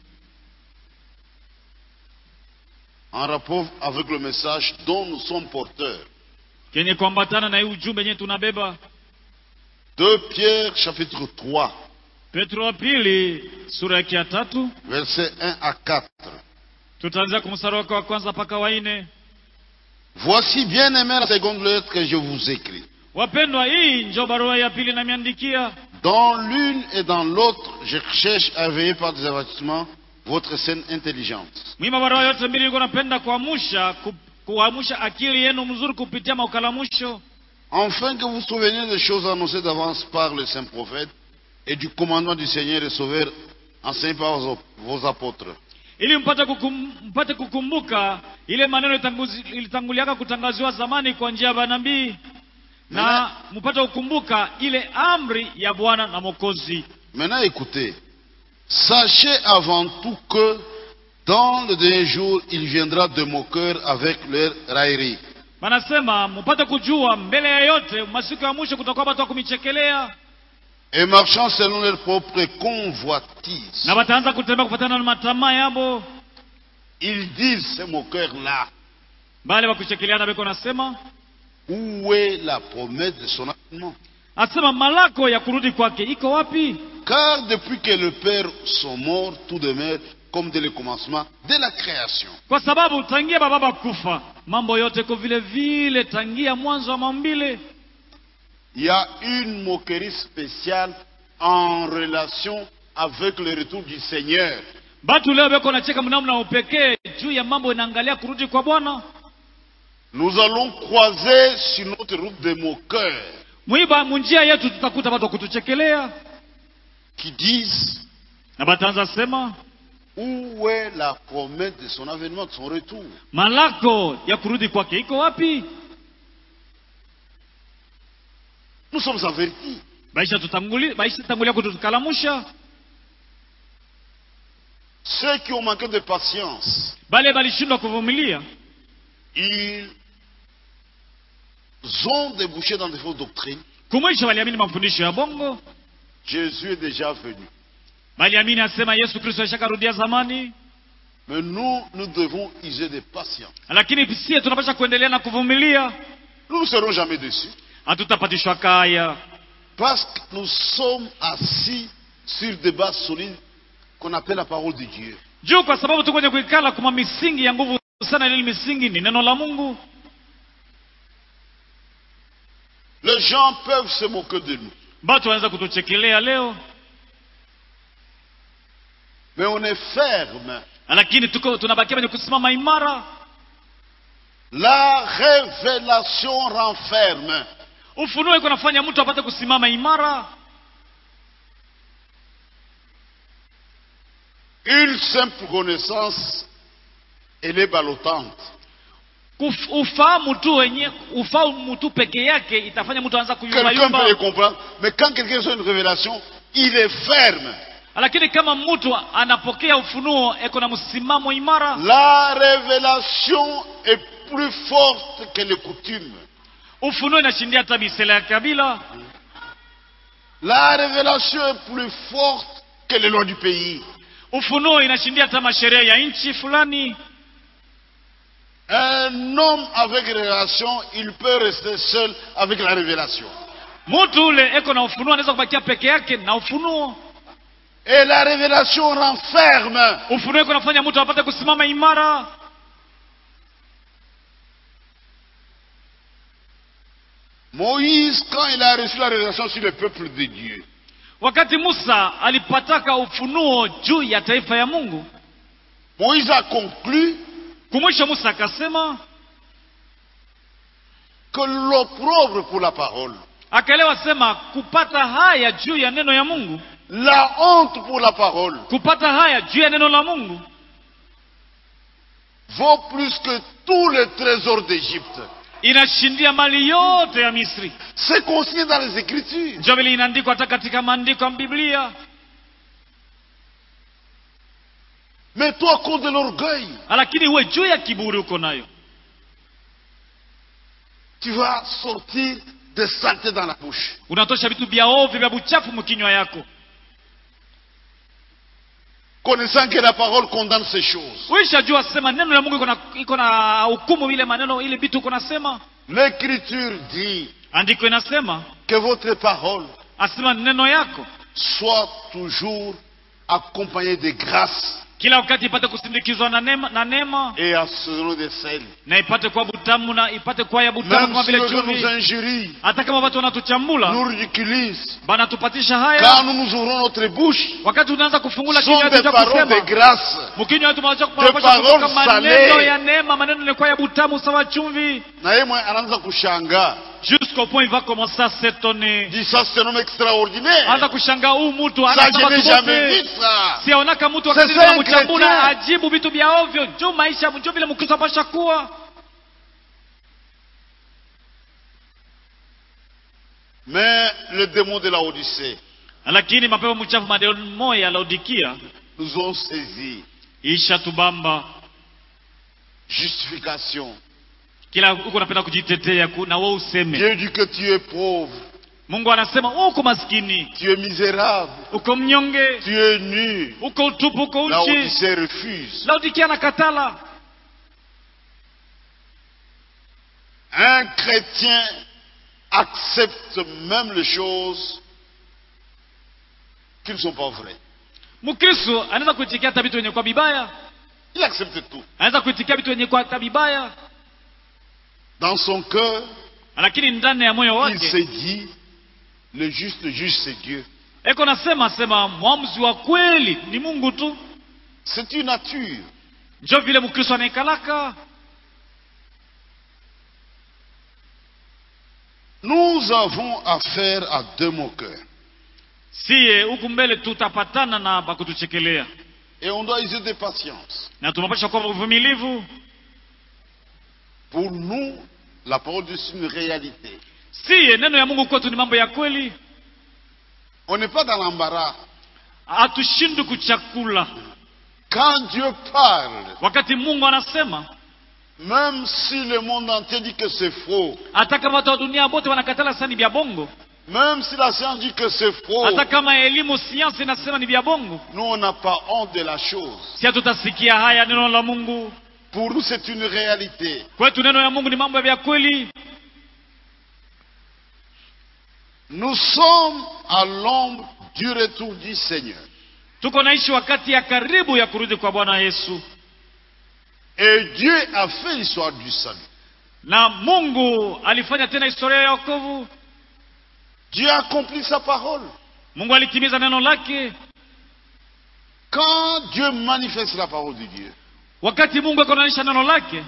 [SPEAKER 1] En rapport avec le message dont nous sommes porteurs.
[SPEAKER 2] kenye kuambatana na hii ujumbe yenyewe tunabeba
[SPEAKER 1] 2 Pierre chapitre 3,
[SPEAKER 2] petro wa pili sura yake ya tatu
[SPEAKER 1] versets 1 à 4.
[SPEAKER 2] tutaanzia kumstari wake wa kwanza mpaka wa nne
[SPEAKER 1] Voici bien aimé la seconde lettre que je vous écris.
[SPEAKER 2] wapendwa hii njo barua ya pili namiandikia
[SPEAKER 1] Dans l'une et dans l'autre, je cherche à veiller par des avertissements votre saine intelligence.
[SPEAKER 2] Mimi barua yote mbili niko napenda kuamsha ku, kuamsha akili yenu mzuri kupitia maukalamusho
[SPEAKER 1] Afin que vous vous souveniez des choses annoncées d'avance par le saint prophète et du commandement du Seigneur et Sauveur enseigné par vos, vos apôtres.
[SPEAKER 2] ili mpate, kukum, mpate kukumbuka ile maneno itanguzi- ilitanguliaka kutangaziwa zamani kwa njia ya manabii na mpate kukumbuka ile amri ya Bwana na Mwokozi.
[SPEAKER 1] Maintenant écoutez, sachez avant tout que dans le dernier jour, il viendra de moqueurs avec leur raillerie.
[SPEAKER 2] Wanasema mpate kujua mbele ya yote, masiku ya mwisho kutakuwa watu wa kumichekelea
[SPEAKER 1] et marchant selon leur propre convoitise.
[SPEAKER 2] na wataanza kutembea kufatana na matamaa yabo,
[SPEAKER 1] Ils disent, ces moqueurs-là,
[SPEAKER 2] bali wakuchekeleana beko nasema
[SPEAKER 1] où est la promesse de son avènement
[SPEAKER 2] asema malako ya kurudi kwake iko wapi?
[SPEAKER 1] Car depuis que les pères sont morts, tout demeure comme dès le commencement, dès la création.
[SPEAKER 2] Kwa sababu tangia bababa kufa mambo yote ko vile vile tangia mwanzo wa maumbile.
[SPEAKER 1] Il y a une moquerie spéciale en relation avec le retour du Seigneur.
[SPEAKER 2] Batu leo beko nacheka mnamna upekee juu ya mambo inaangalia kurudi kwa Bwana.
[SPEAKER 1] Nous allons croiser sur notre route des moqueurs
[SPEAKER 2] Mwiba munjia yetu tutakuta watu wa kutuchekelea
[SPEAKER 1] qui disent
[SPEAKER 2] na bataanza sema
[SPEAKER 1] où est la promesse de son avènement, de son retour.
[SPEAKER 2] malako ya kurudi kwake iko wapi?
[SPEAKER 1] Nous sommes avertis.
[SPEAKER 2] Baisha tutanguli, baisha tangulia kutukalamusha
[SPEAKER 1] Ceux qui ont manqué de patience,
[SPEAKER 2] bale balishindwa kuvumilia
[SPEAKER 1] ils ont débouché dans de fausses doctrines.
[SPEAKER 2] kumwisho waliamini mafundisho ya bongo,
[SPEAKER 1] Jésus est déjà venu.
[SPEAKER 2] baliamini asema Yesu Kristo ashakarudia zamani,
[SPEAKER 1] Mais nous, nous devons user de patience.
[SPEAKER 2] lakini sie tunapasha kuendelea na kuvumilia,
[SPEAKER 1] Nous ne serons jamais déçus.
[SPEAKER 2] hatutapatishwa kaya
[SPEAKER 1] Parce que nous sommes assis sur des bases solides qu'on appelle la parole de Dieu.
[SPEAKER 2] juu, kwa sababu tuko kwenye kuikala kuma misingi ya nguvu sana. Ile misingi ni neno la Mungu.
[SPEAKER 1] Les gens peuvent se moquer de nous.
[SPEAKER 2] Batu wanaweza kutuchekelea leo,
[SPEAKER 1] Mais on est ferme.
[SPEAKER 2] lakini tuko tunabakia kwenye kusimama imara.
[SPEAKER 1] La révélation renferme.
[SPEAKER 2] Ufunuo iko nafanya mtu apate kusimama imara.
[SPEAKER 1] Une simple connaissance, elle est ballotante.
[SPEAKER 2] Kuf- Ufahamu tu wenye ufahamu tu peke yake itafanya mtu aanza kuyumba
[SPEAKER 1] Quelqu'un peut les
[SPEAKER 2] yumba,
[SPEAKER 1] comprendre. Mais quand quelqu'un reçoit une révélation, il est ferme.
[SPEAKER 2] lakini kama mtu anapokea ufunuo eko na msimamo imara,
[SPEAKER 1] La révélation est plus forte que les coutumes.
[SPEAKER 2] ufunuo inashindia hata misela ya kabila,
[SPEAKER 1] La révélation est plus forte que les lois du pays.
[SPEAKER 2] ufunuo inashindia hata masheria ya nchi fulani.
[SPEAKER 1] Un homme avec révélation, il peut rester seul avec la révélation.
[SPEAKER 2] Mtu ule eko na ufunuo anaweza kubakia peke yake na ufunuo.
[SPEAKER 1] Et la révélation renferme.
[SPEAKER 2] Ufunuo iko nafanya mtu apate kusimama imara.
[SPEAKER 1] Moïse, quand il a reçu la révélation sur le peuple de Dieu,
[SPEAKER 2] Wakati Musa alipataka ufunuo juu ya taifa ya Mungu,
[SPEAKER 1] Moïse a conclu
[SPEAKER 2] kumwisho Musa akasema,
[SPEAKER 1] que l'opprobre pour la parole,
[SPEAKER 2] akaelewa sema kupata haya juu ya neno ya Mungu,
[SPEAKER 1] la honte pour la parole,
[SPEAKER 2] kupata haya juu ya neno la Mungu
[SPEAKER 1] vaut plus que tous les trésors d'Égypte.
[SPEAKER 2] inashindia mali yote ya Misri.
[SPEAKER 1] C'est consigné dans les Écritures.
[SPEAKER 2] Ndio vile inaandikwa hata katika maandiko ya Biblia.
[SPEAKER 1] Mais toi, à cause de l'orgueil,
[SPEAKER 2] Lakini uwe juu ya kiburi uko nayo,
[SPEAKER 1] tu vas sortir des saletés dans la bouche.
[SPEAKER 2] unatosha vitu vya ovyo vya buchafu mkinywa yako,
[SPEAKER 1] Connaissant que la parole condamne ces choses.
[SPEAKER 2] uishajua sema neno la Mungu iko na iko na hukumu ile maneno ile vitu uko nasema.
[SPEAKER 1] L'Écriture dit
[SPEAKER 2] Andiko inasema
[SPEAKER 1] que votre parole
[SPEAKER 2] asema neno yako
[SPEAKER 1] soit toujours accompagnée de grâce
[SPEAKER 2] kila wakati ipate kusindikizwa na neema, na neema
[SPEAKER 1] et assaisonner de sel.
[SPEAKER 2] na ipate kuwa butamu na ipate kuwa ya butamu
[SPEAKER 1] Même
[SPEAKER 2] kama
[SPEAKER 1] si
[SPEAKER 2] vile
[SPEAKER 1] les gens nous
[SPEAKER 2] chumvi
[SPEAKER 1] injurient,
[SPEAKER 2] hata kama watu wanatuchambula
[SPEAKER 1] nous ridiculisent,
[SPEAKER 2] banatupatisha haya
[SPEAKER 1] quand nous nous ouvrons notre bouche,
[SPEAKER 2] wakati unaanza kufungula
[SPEAKER 1] ce
[SPEAKER 2] kinywa
[SPEAKER 1] sont
[SPEAKER 2] yetu
[SPEAKER 1] des
[SPEAKER 2] cha
[SPEAKER 1] paroles de
[SPEAKER 2] kusema
[SPEAKER 1] grâce.
[SPEAKER 2] mkinywa wetu mnapaswa
[SPEAKER 1] paroles
[SPEAKER 2] kutoka maneno
[SPEAKER 1] salées.
[SPEAKER 2] ya neema maneno yalikuwa ya butamu sawa chumvi
[SPEAKER 1] Na yeye mwenye anaanza kushangaa.
[SPEAKER 2] jusqu'au point il va commencer à s'étonner
[SPEAKER 1] Dit ça, c'est un homme extraordinaire.
[SPEAKER 2] anza kushangaa huu mtu
[SPEAKER 1] Ça,
[SPEAKER 2] anasema
[SPEAKER 1] je n'ai
[SPEAKER 2] tu
[SPEAKER 1] jamais vu
[SPEAKER 2] bote
[SPEAKER 1] ça.
[SPEAKER 2] siaonaka mtu
[SPEAKER 1] C'est
[SPEAKER 2] wakati
[SPEAKER 1] ça, un
[SPEAKER 2] namchambula
[SPEAKER 1] chrétien.
[SPEAKER 2] ajibu vitu vya ovyo jo maisha jo vile mkristo apasha kuwa
[SPEAKER 1] Mais le démon de la Odyssée
[SPEAKER 2] lakini mapepo mchafu mademoya ya laodikia
[SPEAKER 1] nous ont saisi.
[SPEAKER 2] isha tubamba
[SPEAKER 1] Justification.
[SPEAKER 2] kila huko napenda kujitetea ku- na wewe useme
[SPEAKER 1] Dieu dit que tu es pauvre,
[SPEAKER 2] mungu anasema uko maskini
[SPEAKER 1] tu es misérable,
[SPEAKER 2] uko mnyonge
[SPEAKER 1] tu es nu.
[SPEAKER 2] uko utupu uko
[SPEAKER 1] La
[SPEAKER 2] uchi
[SPEAKER 1] Odyssée refuse.
[SPEAKER 2] laodikia anakatala
[SPEAKER 1] Un chrétien accepte même les choses qui ne sont pas vraies.
[SPEAKER 2] mkristo anaweza kuitikia hata vitu wenye kwa bibaya
[SPEAKER 1] Il accepte tout.
[SPEAKER 2] anaweza kuitikia vitu wenye kwa hata bibaya
[SPEAKER 1] Dans son cœur,
[SPEAKER 2] lakini ndani ya moyo
[SPEAKER 1] il
[SPEAKER 2] wake
[SPEAKER 1] s'est dit, le juste juge, c'est Dieu.
[SPEAKER 2] eko nasema sema mwamuzi wa kweli ni mungu tu
[SPEAKER 1] C'est une nature.
[SPEAKER 2] njo vile mkristo anaikalaka
[SPEAKER 1] Nous avons affaire à deux moqueurs.
[SPEAKER 2] siye huku mbele tutapatana na pakutuchekelea
[SPEAKER 1] Et on doit user de patience.
[SPEAKER 2] na tunapasha kuwa uvumilivu
[SPEAKER 1] Pour nous, la parole de Dieu, c'est une réalité.
[SPEAKER 2] siye neno ya mungu kwetu ni mambo ya kweli
[SPEAKER 1] On n'est pas dans l'embarras.
[SPEAKER 2] hatushindwi kuchakula
[SPEAKER 1] Quand Dieu parle,
[SPEAKER 2] wakati mungu anasema
[SPEAKER 1] même si le monde entier dit que c'est faux,
[SPEAKER 2] hata kama watu wa dunia wote wanakatala sasa ni vya bongo
[SPEAKER 1] même si la science dit que c'est faux,
[SPEAKER 2] hata kama elimu siansi inasema ni vya bongo
[SPEAKER 1] nous, on n'a pas honte de la chose.
[SPEAKER 2] si hatutasikia haya neno la mungu
[SPEAKER 1] Pour nous, c'est une réalité.
[SPEAKER 2] kwetu neno ya mungu ni mambo ya kweli
[SPEAKER 1] Nous sommes à l'ombre du retour du Seigneur.
[SPEAKER 2] tuko naishi wakati ya karibu ya kurudi kwa bwana yesu
[SPEAKER 1] Et Dieu a fait l'histoire du salut.
[SPEAKER 2] na mungu alifanya tena historia ya wokovu
[SPEAKER 1] Dieu a accompli sa parole.
[SPEAKER 2] mungu alitimiza neno lake
[SPEAKER 1] Quand Dieu manifeste la parole de Dieu,
[SPEAKER 2] wakati mungu akonanisha neno lake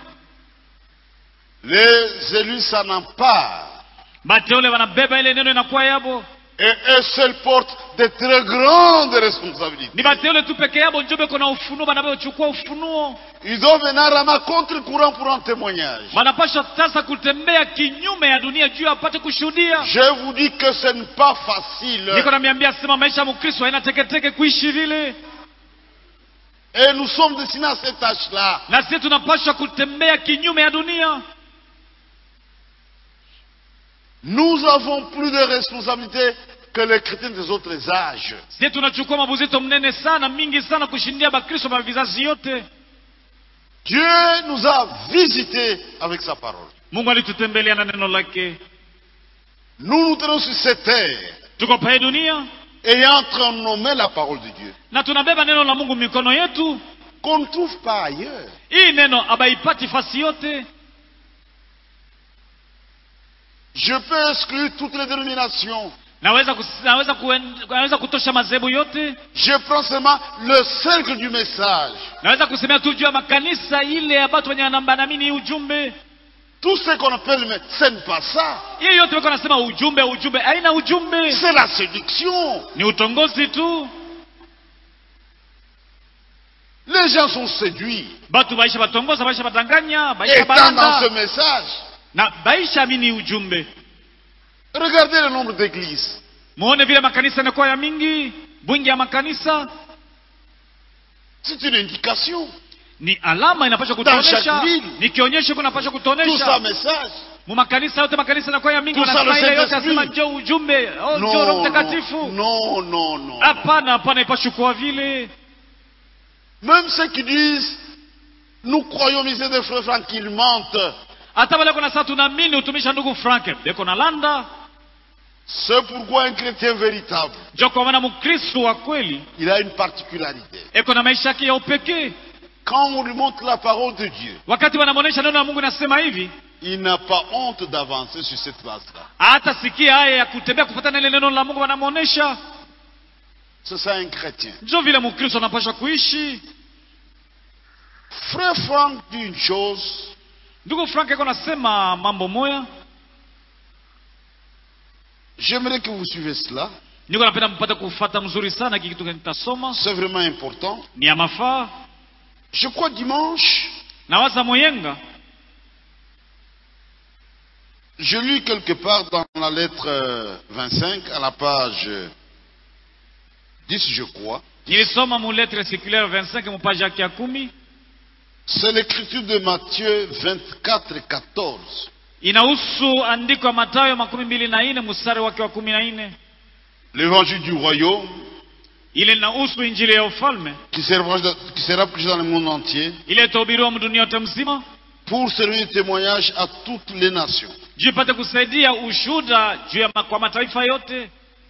[SPEAKER 1] les élus s'en emparent.
[SPEAKER 2] bateule wanabeba ile neno inakuwa yabo
[SPEAKER 1] Et eux seuls portent de très grandes responsabilités.
[SPEAKER 2] ni bateule tu peke yabo njo beko na ufunuo banavyochukua ufunuo
[SPEAKER 1] Ils doivent venir à contre-courant pour un témoignage.
[SPEAKER 2] wanapasha sasa kutembea kinyume ya dunia juu apate kushuhudia
[SPEAKER 1] Je vous dis que ce n'est pas facile.
[SPEAKER 2] niko namiambia sema maisha ya mkristo haina teketeke kuishi vile
[SPEAKER 1] Et nous sommes destinés à cette tâche-là.
[SPEAKER 2] na sisi tunapaswa kutembea kinyume ya dunia
[SPEAKER 1] Nous avons plus de responsabilités que les chrétiens des autres âges.
[SPEAKER 2] sisi tunachukua mabuzito mnene sana mingi sana kushindia bakristo ba vizazi yote
[SPEAKER 1] Dieu nous a visités avec sa parole.
[SPEAKER 2] mungu alitutembelea na neno lake
[SPEAKER 1] Nous nous tenons sur cette terre,
[SPEAKER 2] tuko pae dunia
[SPEAKER 1] ayant nommé la parole de Dieu,
[SPEAKER 2] na tunabeba neno la mungu mikono yetu
[SPEAKER 1] qu'on ne trouve pas ailleurs.
[SPEAKER 2] hii neno abaipati fasi yote
[SPEAKER 1] Je peux exclure toutes les dénominations.
[SPEAKER 2] naweza, kus, naweza, kuen, naweza kutosha madhehebu yote
[SPEAKER 1] Je prends seulement le cercle du message.
[SPEAKER 2] naweza kusemea tu juu ya makanisa ile ya batu wenye wanambanamini hii ujumbe
[SPEAKER 1] Tout ce qu'on appelle, mais ce n'est pas ça.
[SPEAKER 2] hii yote weko nasema ujumbe ujumbe haina ujumbe
[SPEAKER 1] C'est la séduction.
[SPEAKER 2] ni utongozi tu
[SPEAKER 1] Les gens sont séduits.
[SPEAKER 2] batu baisha batongoza baisha badanganya baisha
[SPEAKER 1] Étant dans ce
[SPEAKER 2] balanda
[SPEAKER 1] message,
[SPEAKER 2] na baisha amini ujumbe
[SPEAKER 1] regardez le nombre d'églises.
[SPEAKER 2] muone vile makanisa yanakuwa ya mingi bwingi ya makanisa
[SPEAKER 1] C'est une indication.
[SPEAKER 2] ni alama inapasha
[SPEAKER 1] Dans
[SPEAKER 2] kutuonesha
[SPEAKER 1] chaque ville.
[SPEAKER 2] ni kionyesho kunapasha
[SPEAKER 1] Tout ça,
[SPEAKER 2] kutuonesha
[SPEAKER 1] message.
[SPEAKER 2] mu makanisa yote makanisa yanakuwa ya mingi
[SPEAKER 1] Tout ça,
[SPEAKER 2] wanasema
[SPEAKER 1] le
[SPEAKER 2] ile yote
[SPEAKER 1] Saint-Esprit.
[SPEAKER 2] asema njo ujumbe oh, njo roho
[SPEAKER 1] Non,
[SPEAKER 2] mtakatifu
[SPEAKER 1] non, non, non, non.
[SPEAKER 2] hapana hapana ipashi kuwa vile
[SPEAKER 1] Même ceux qui disent, nous croyons misère de frère Franck, ils mentent.
[SPEAKER 2] hata wale kuna saa tunaamini utumisha ndugu frank beko na landa
[SPEAKER 1] C'est pourquoi un chrétien véritable,
[SPEAKER 2] njo kwa maana mkristo wa kweli
[SPEAKER 1] il a une particularité.
[SPEAKER 2] eko na maisha yake ya upekee
[SPEAKER 1] Quand on lui montre la parole de Dieu,
[SPEAKER 2] wakati wanamwonyesha neno la mungu nasema hivi
[SPEAKER 1] il n'a pas honte d'avancer sur cette base-là.
[SPEAKER 2] hata sikia haya ya kutembea kufuatana na ile neno la mungu wanamwonyesha
[SPEAKER 1] C'est ça un chrétien.
[SPEAKER 2] njo vile mkristo anapaswa kuishi
[SPEAKER 1] Frère Franck dit une chose,
[SPEAKER 2] ndugu frank eko nasema mambo moya
[SPEAKER 1] j'aimerais que vous suivez cela.
[SPEAKER 2] niko napenda mpate kufata mzuri sana hiki kitu nitasoma
[SPEAKER 1] C'est vraiment important.
[SPEAKER 2] ni ya mafaa
[SPEAKER 1] Je crois dimanche,
[SPEAKER 2] nawaza moyenga
[SPEAKER 1] je lis quelque part dans la lettre euh, 25, à la page euh, 10, je crois.
[SPEAKER 2] nilisoma mu lettre circulaire 25 mupaji yake ya kumi
[SPEAKER 1] C'est l'écriture de Matthieu 24, 14.
[SPEAKER 2] inahusu andiko ya matayo makumi mbili na nne mstari wake wa kumi na nne
[SPEAKER 1] L'évangile du royaume
[SPEAKER 2] ile inahusu injili ya ufalme
[SPEAKER 1] qui sera, qui sera prêché dans le monde entier
[SPEAKER 2] ile itahubiriwa mdunia yote mzima
[SPEAKER 1] pour servir de témoignage à toutes les nations.
[SPEAKER 2] juu ipate kusaidia ushuda juu ya ma- kwa mataifa yote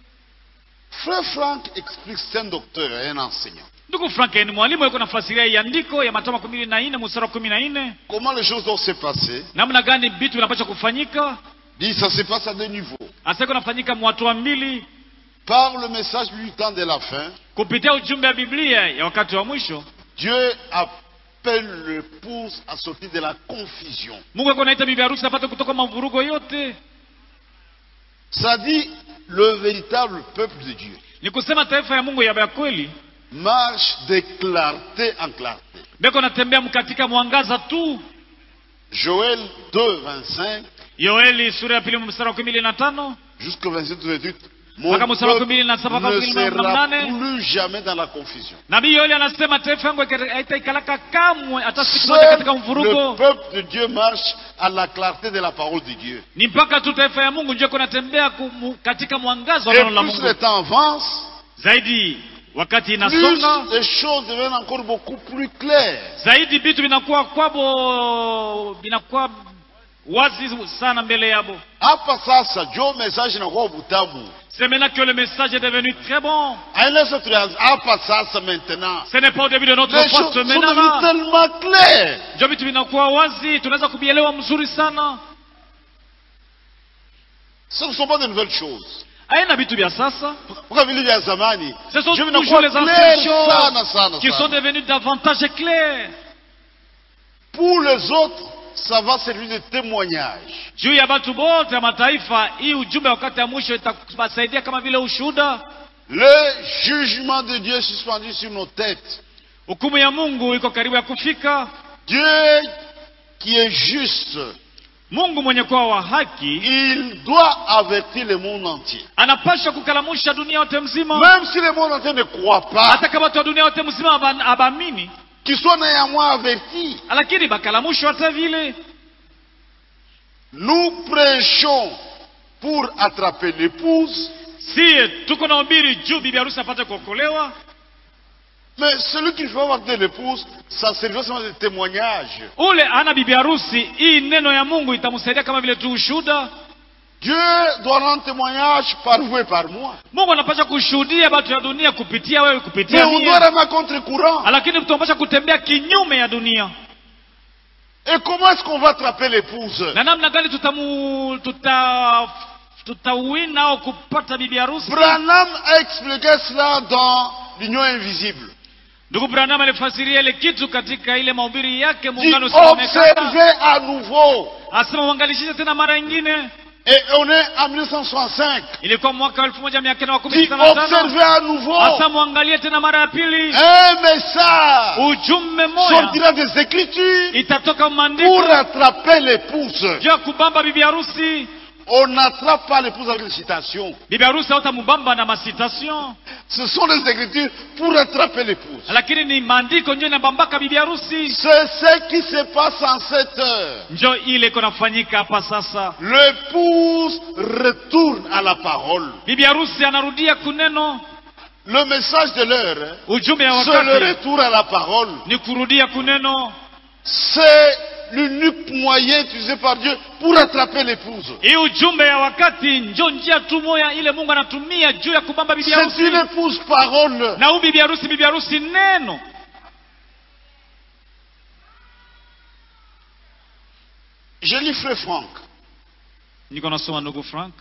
[SPEAKER 1] Frère Franck explique, c'est un docteur et un enseignant.
[SPEAKER 2] ndugu frank ni mwalimu yuko nafasiria hii andiko ya matayo makumi mbili na nne mstari wa kumi na nne
[SPEAKER 1] Comment les choses doivent se passer
[SPEAKER 2] namna gani vitu vinapaswa kufanyika
[SPEAKER 1] Dit, ça se passe à deux niveaux.
[SPEAKER 2] hasa iko nafanyika mwatu wa mbili
[SPEAKER 1] Par le message du temps de la fin,
[SPEAKER 2] kupitia ujumbe wa biblia ya wakati wa mwisho
[SPEAKER 1] Dieu appelle l'épouse à sortir de la confusion.
[SPEAKER 2] mungu ako naita bibi harusi apate kutoka mavurugo yote
[SPEAKER 1] Ça dit, le véritable peuple de Dieu
[SPEAKER 2] ni kusema taifa ya mungu ya ya kweli
[SPEAKER 1] marche de clarté en clarté.
[SPEAKER 2] beko natembea katika mwangaza tu
[SPEAKER 1] Joël 2, 25
[SPEAKER 2] yoeli sura ya pili mstari wa kumi mbili na tano
[SPEAKER 1] jusqu'au 27, 28. Mon
[SPEAKER 2] Mpaka mstari wa
[SPEAKER 1] peuple
[SPEAKER 2] kumi na saba mpaka
[SPEAKER 1] ne
[SPEAKER 2] kumi na
[SPEAKER 1] sera
[SPEAKER 2] nane.
[SPEAKER 1] plus jamais dans la confusion.
[SPEAKER 2] nabii yoeli anasema taifa yangu haitaikalaka kamwe hata siku moja katika
[SPEAKER 1] Seul
[SPEAKER 2] mvurugo
[SPEAKER 1] le peuple de Dieu marche à la clarté de la parole de Dieu.
[SPEAKER 2] ni mpaka tu taifa ya mungu ndio kunatembea kumu- katika mwangaza wa
[SPEAKER 1] Et
[SPEAKER 2] neno la
[SPEAKER 1] plus
[SPEAKER 2] mungu
[SPEAKER 1] le temps avance,
[SPEAKER 2] zaidi wakati
[SPEAKER 1] plus
[SPEAKER 2] inasonga
[SPEAKER 1] les choses deviennent encore beaucoup plus claires.
[SPEAKER 2] zaidi vitu vinakuwa kwabo vinakuwa wazi sana mbele yabo
[SPEAKER 1] Hapa sasa Joe message inakuwa butamu.
[SPEAKER 2] c'est maintenant que le message est devenu très bon
[SPEAKER 1] Aina tulianza hapa sasa maintenant.
[SPEAKER 2] ce n'est pas au début de notre
[SPEAKER 1] Les
[SPEAKER 2] foi
[SPEAKER 1] choses
[SPEAKER 2] ce
[SPEAKER 1] sont
[SPEAKER 2] maintenant
[SPEAKER 1] devenues
[SPEAKER 2] là
[SPEAKER 1] tellement claires.
[SPEAKER 2] ndio vitu vinakuwa wazi tunaweza kuvielewa mzuri sana
[SPEAKER 1] Ce ne sont pas de nouvelles choses.
[SPEAKER 2] haina vitu vya sasa
[SPEAKER 1] Kwa vile vya zamani.
[SPEAKER 2] ce sont
[SPEAKER 1] Dieu
[SPEAKER 2] toujours
[SPEAKER 1] vinakuwa
[SPEAKER 2] les
[SPEAKER 1] clair
[SPEAKER 2] anciennes
[SPEAKER 1] sana
[SPEAKER 2] choses
[SPEAKER 1] sana
[SPEAKER 2] qui sont
[SPEAKER 1] sana.
[SPEAKER 2] devenues davantage claires
[SPEAKER 1] Pour les autres, ça va servir de témoignage.
[SPEAKER 2] juu ya watu wote ya mataifa hii ujumbe wakati ya mwisho itabasaidia kama vile ushuhuda
[SPEAKER 1] Le jugement de Dieu est suspendu sur nos têtes.
[SPEAKER 2] hukumu ya mungu iko karibu ya kufika
[SPEAKER 1] Dieu qui est juste,
[SPEAKER 2] mungu mwenye kuwa wa haki
[SPEAKER 1] il doit avertir le monde entier.
[SPEAKER 2] anapasha kukalamusha dunia yote mzima
[SPEAKER 1] Même si le monde entier ne croit pas,
[SPEAKER 2] hata kama watu wa dunia yote mzima haba- habaamini
[SPEAKER 1] qu'il soit néanmoins averti.
[SPEAKER 2] lakini bakalamushwa hata vile
[SPEAKER 1] Nous prêchons pour attraper l'épouse,
[SPEAKER 2] sie tuko na ubiri juu bibi harusi apate kuokolewa
[SPEAKER 1] mais celui qui veut avoir de l'épouse, ça servira seulement de témoignage.
[SPEAKER 2] ule ana bibi harusi hii neno ya mungu itamsaidia kama vile tu ushuhuda
[SPEAKER 1] Dieu doit rendre témoignage par vous et par moi.
[SPEAKER 2] mungu anapasha kushuhudia batu ya dunia kupitia wewe
[SPEAKER 1] Mais
[SPEAKER 2] kupitia
[SPEAKER 1] on
[SPEAKER 2] mie.
[SPEAKER 1] doit rester à contre-courant.
[SPEAKER 2] lakini tunapasha kutembea kinyume ya dunia
[SPEAKER 1] Et comment est-ce qu'on va attraper l'épouse
[SPEAKER 2] na namna gani tutamu tuta tutawina au kupata bibi harusi
[SPEAKER 1] Branham a expliqué cela dans l'Union invisible.
[SPEAKER 2] ndugu branham alifasiria ile kitu katika ile mahubiri yake
[SPEAKER 1] Dit
[SPEAKER 2] muungano usioonekana
[SPEAKER 1] observez à nouveau.
[SPEAKER 2] asema uangalishishe tena mara ingine
[SPEAKER 1] Et on est en 1965.
[SPEAKER 2] ilikuwa mwaka wa elfu moja mia kenda wa kumi
[SPEAKER 1] Dit
[SPEAKER 2] sita na tano
[SPEAKER 1] observez à nouveau.
[SPEAKER 2] hasa mwangalie tena mara ya pili
[SPEAKER 1] Un message
[SPEAKER 2] ujumbe moya
[SPEAKER 1] sortira des Écritures
[SPEAKER 2] itatoka
[SPEAKER 1] pour
[SPEAKER 2] maandiko
[SPEAKER 1] attraper l'épouse.
[SPEAKER 2] juu ya kubamba bibi harusi
[SPEAKER 1] On n'attrape pas l'épouse avec les citations.
[SPEAKER 2] bibi harusi hautamubamba na masitation
[SPEAKER 1] Ce sont les Écritures pour attraper l'épouse.
[SPEAKER 2] lakini ni maandiko njo inabambaka bibi harusi
[SPEAKER 1] C'est ce qui se passe en cette heure.
[SPEAKER 2] njo ile iko nafanyika hapa sasa
[SPEAKER 1] L'épouse retourne à la parole.
[SPEAKER 2] bibi harusi anarudia kuneno
[SPEAKER 1] Le message de l'heure,
[SPEAKER 2] ujumbe ya
[SPEAKER 1] c'est le
[SPEAKER 2] wakati
[SPEAKER 1] retour à la parole.
[SPEAKER 2] ni kurudia kuneno
[SPEAKER 1] C'est l'unique moyen utilisé par Dieu pour attraper l'épouse.
[SPEAKER 2] hii ujumbe ya wakati njo njia tu moya ile mungu anatumia juu ya kubamba bibi
[SPEAKER 1] C'est
[SPEAKER 2] harusi
[SPEAKER 1] une épouse parole.
[SPEAKER 2] na huu bibi harusi bibi harusi neno
[SPEAKER 1] Je lis Frère Franck.
[SPEAKER 2] niko nasoma ndugu frank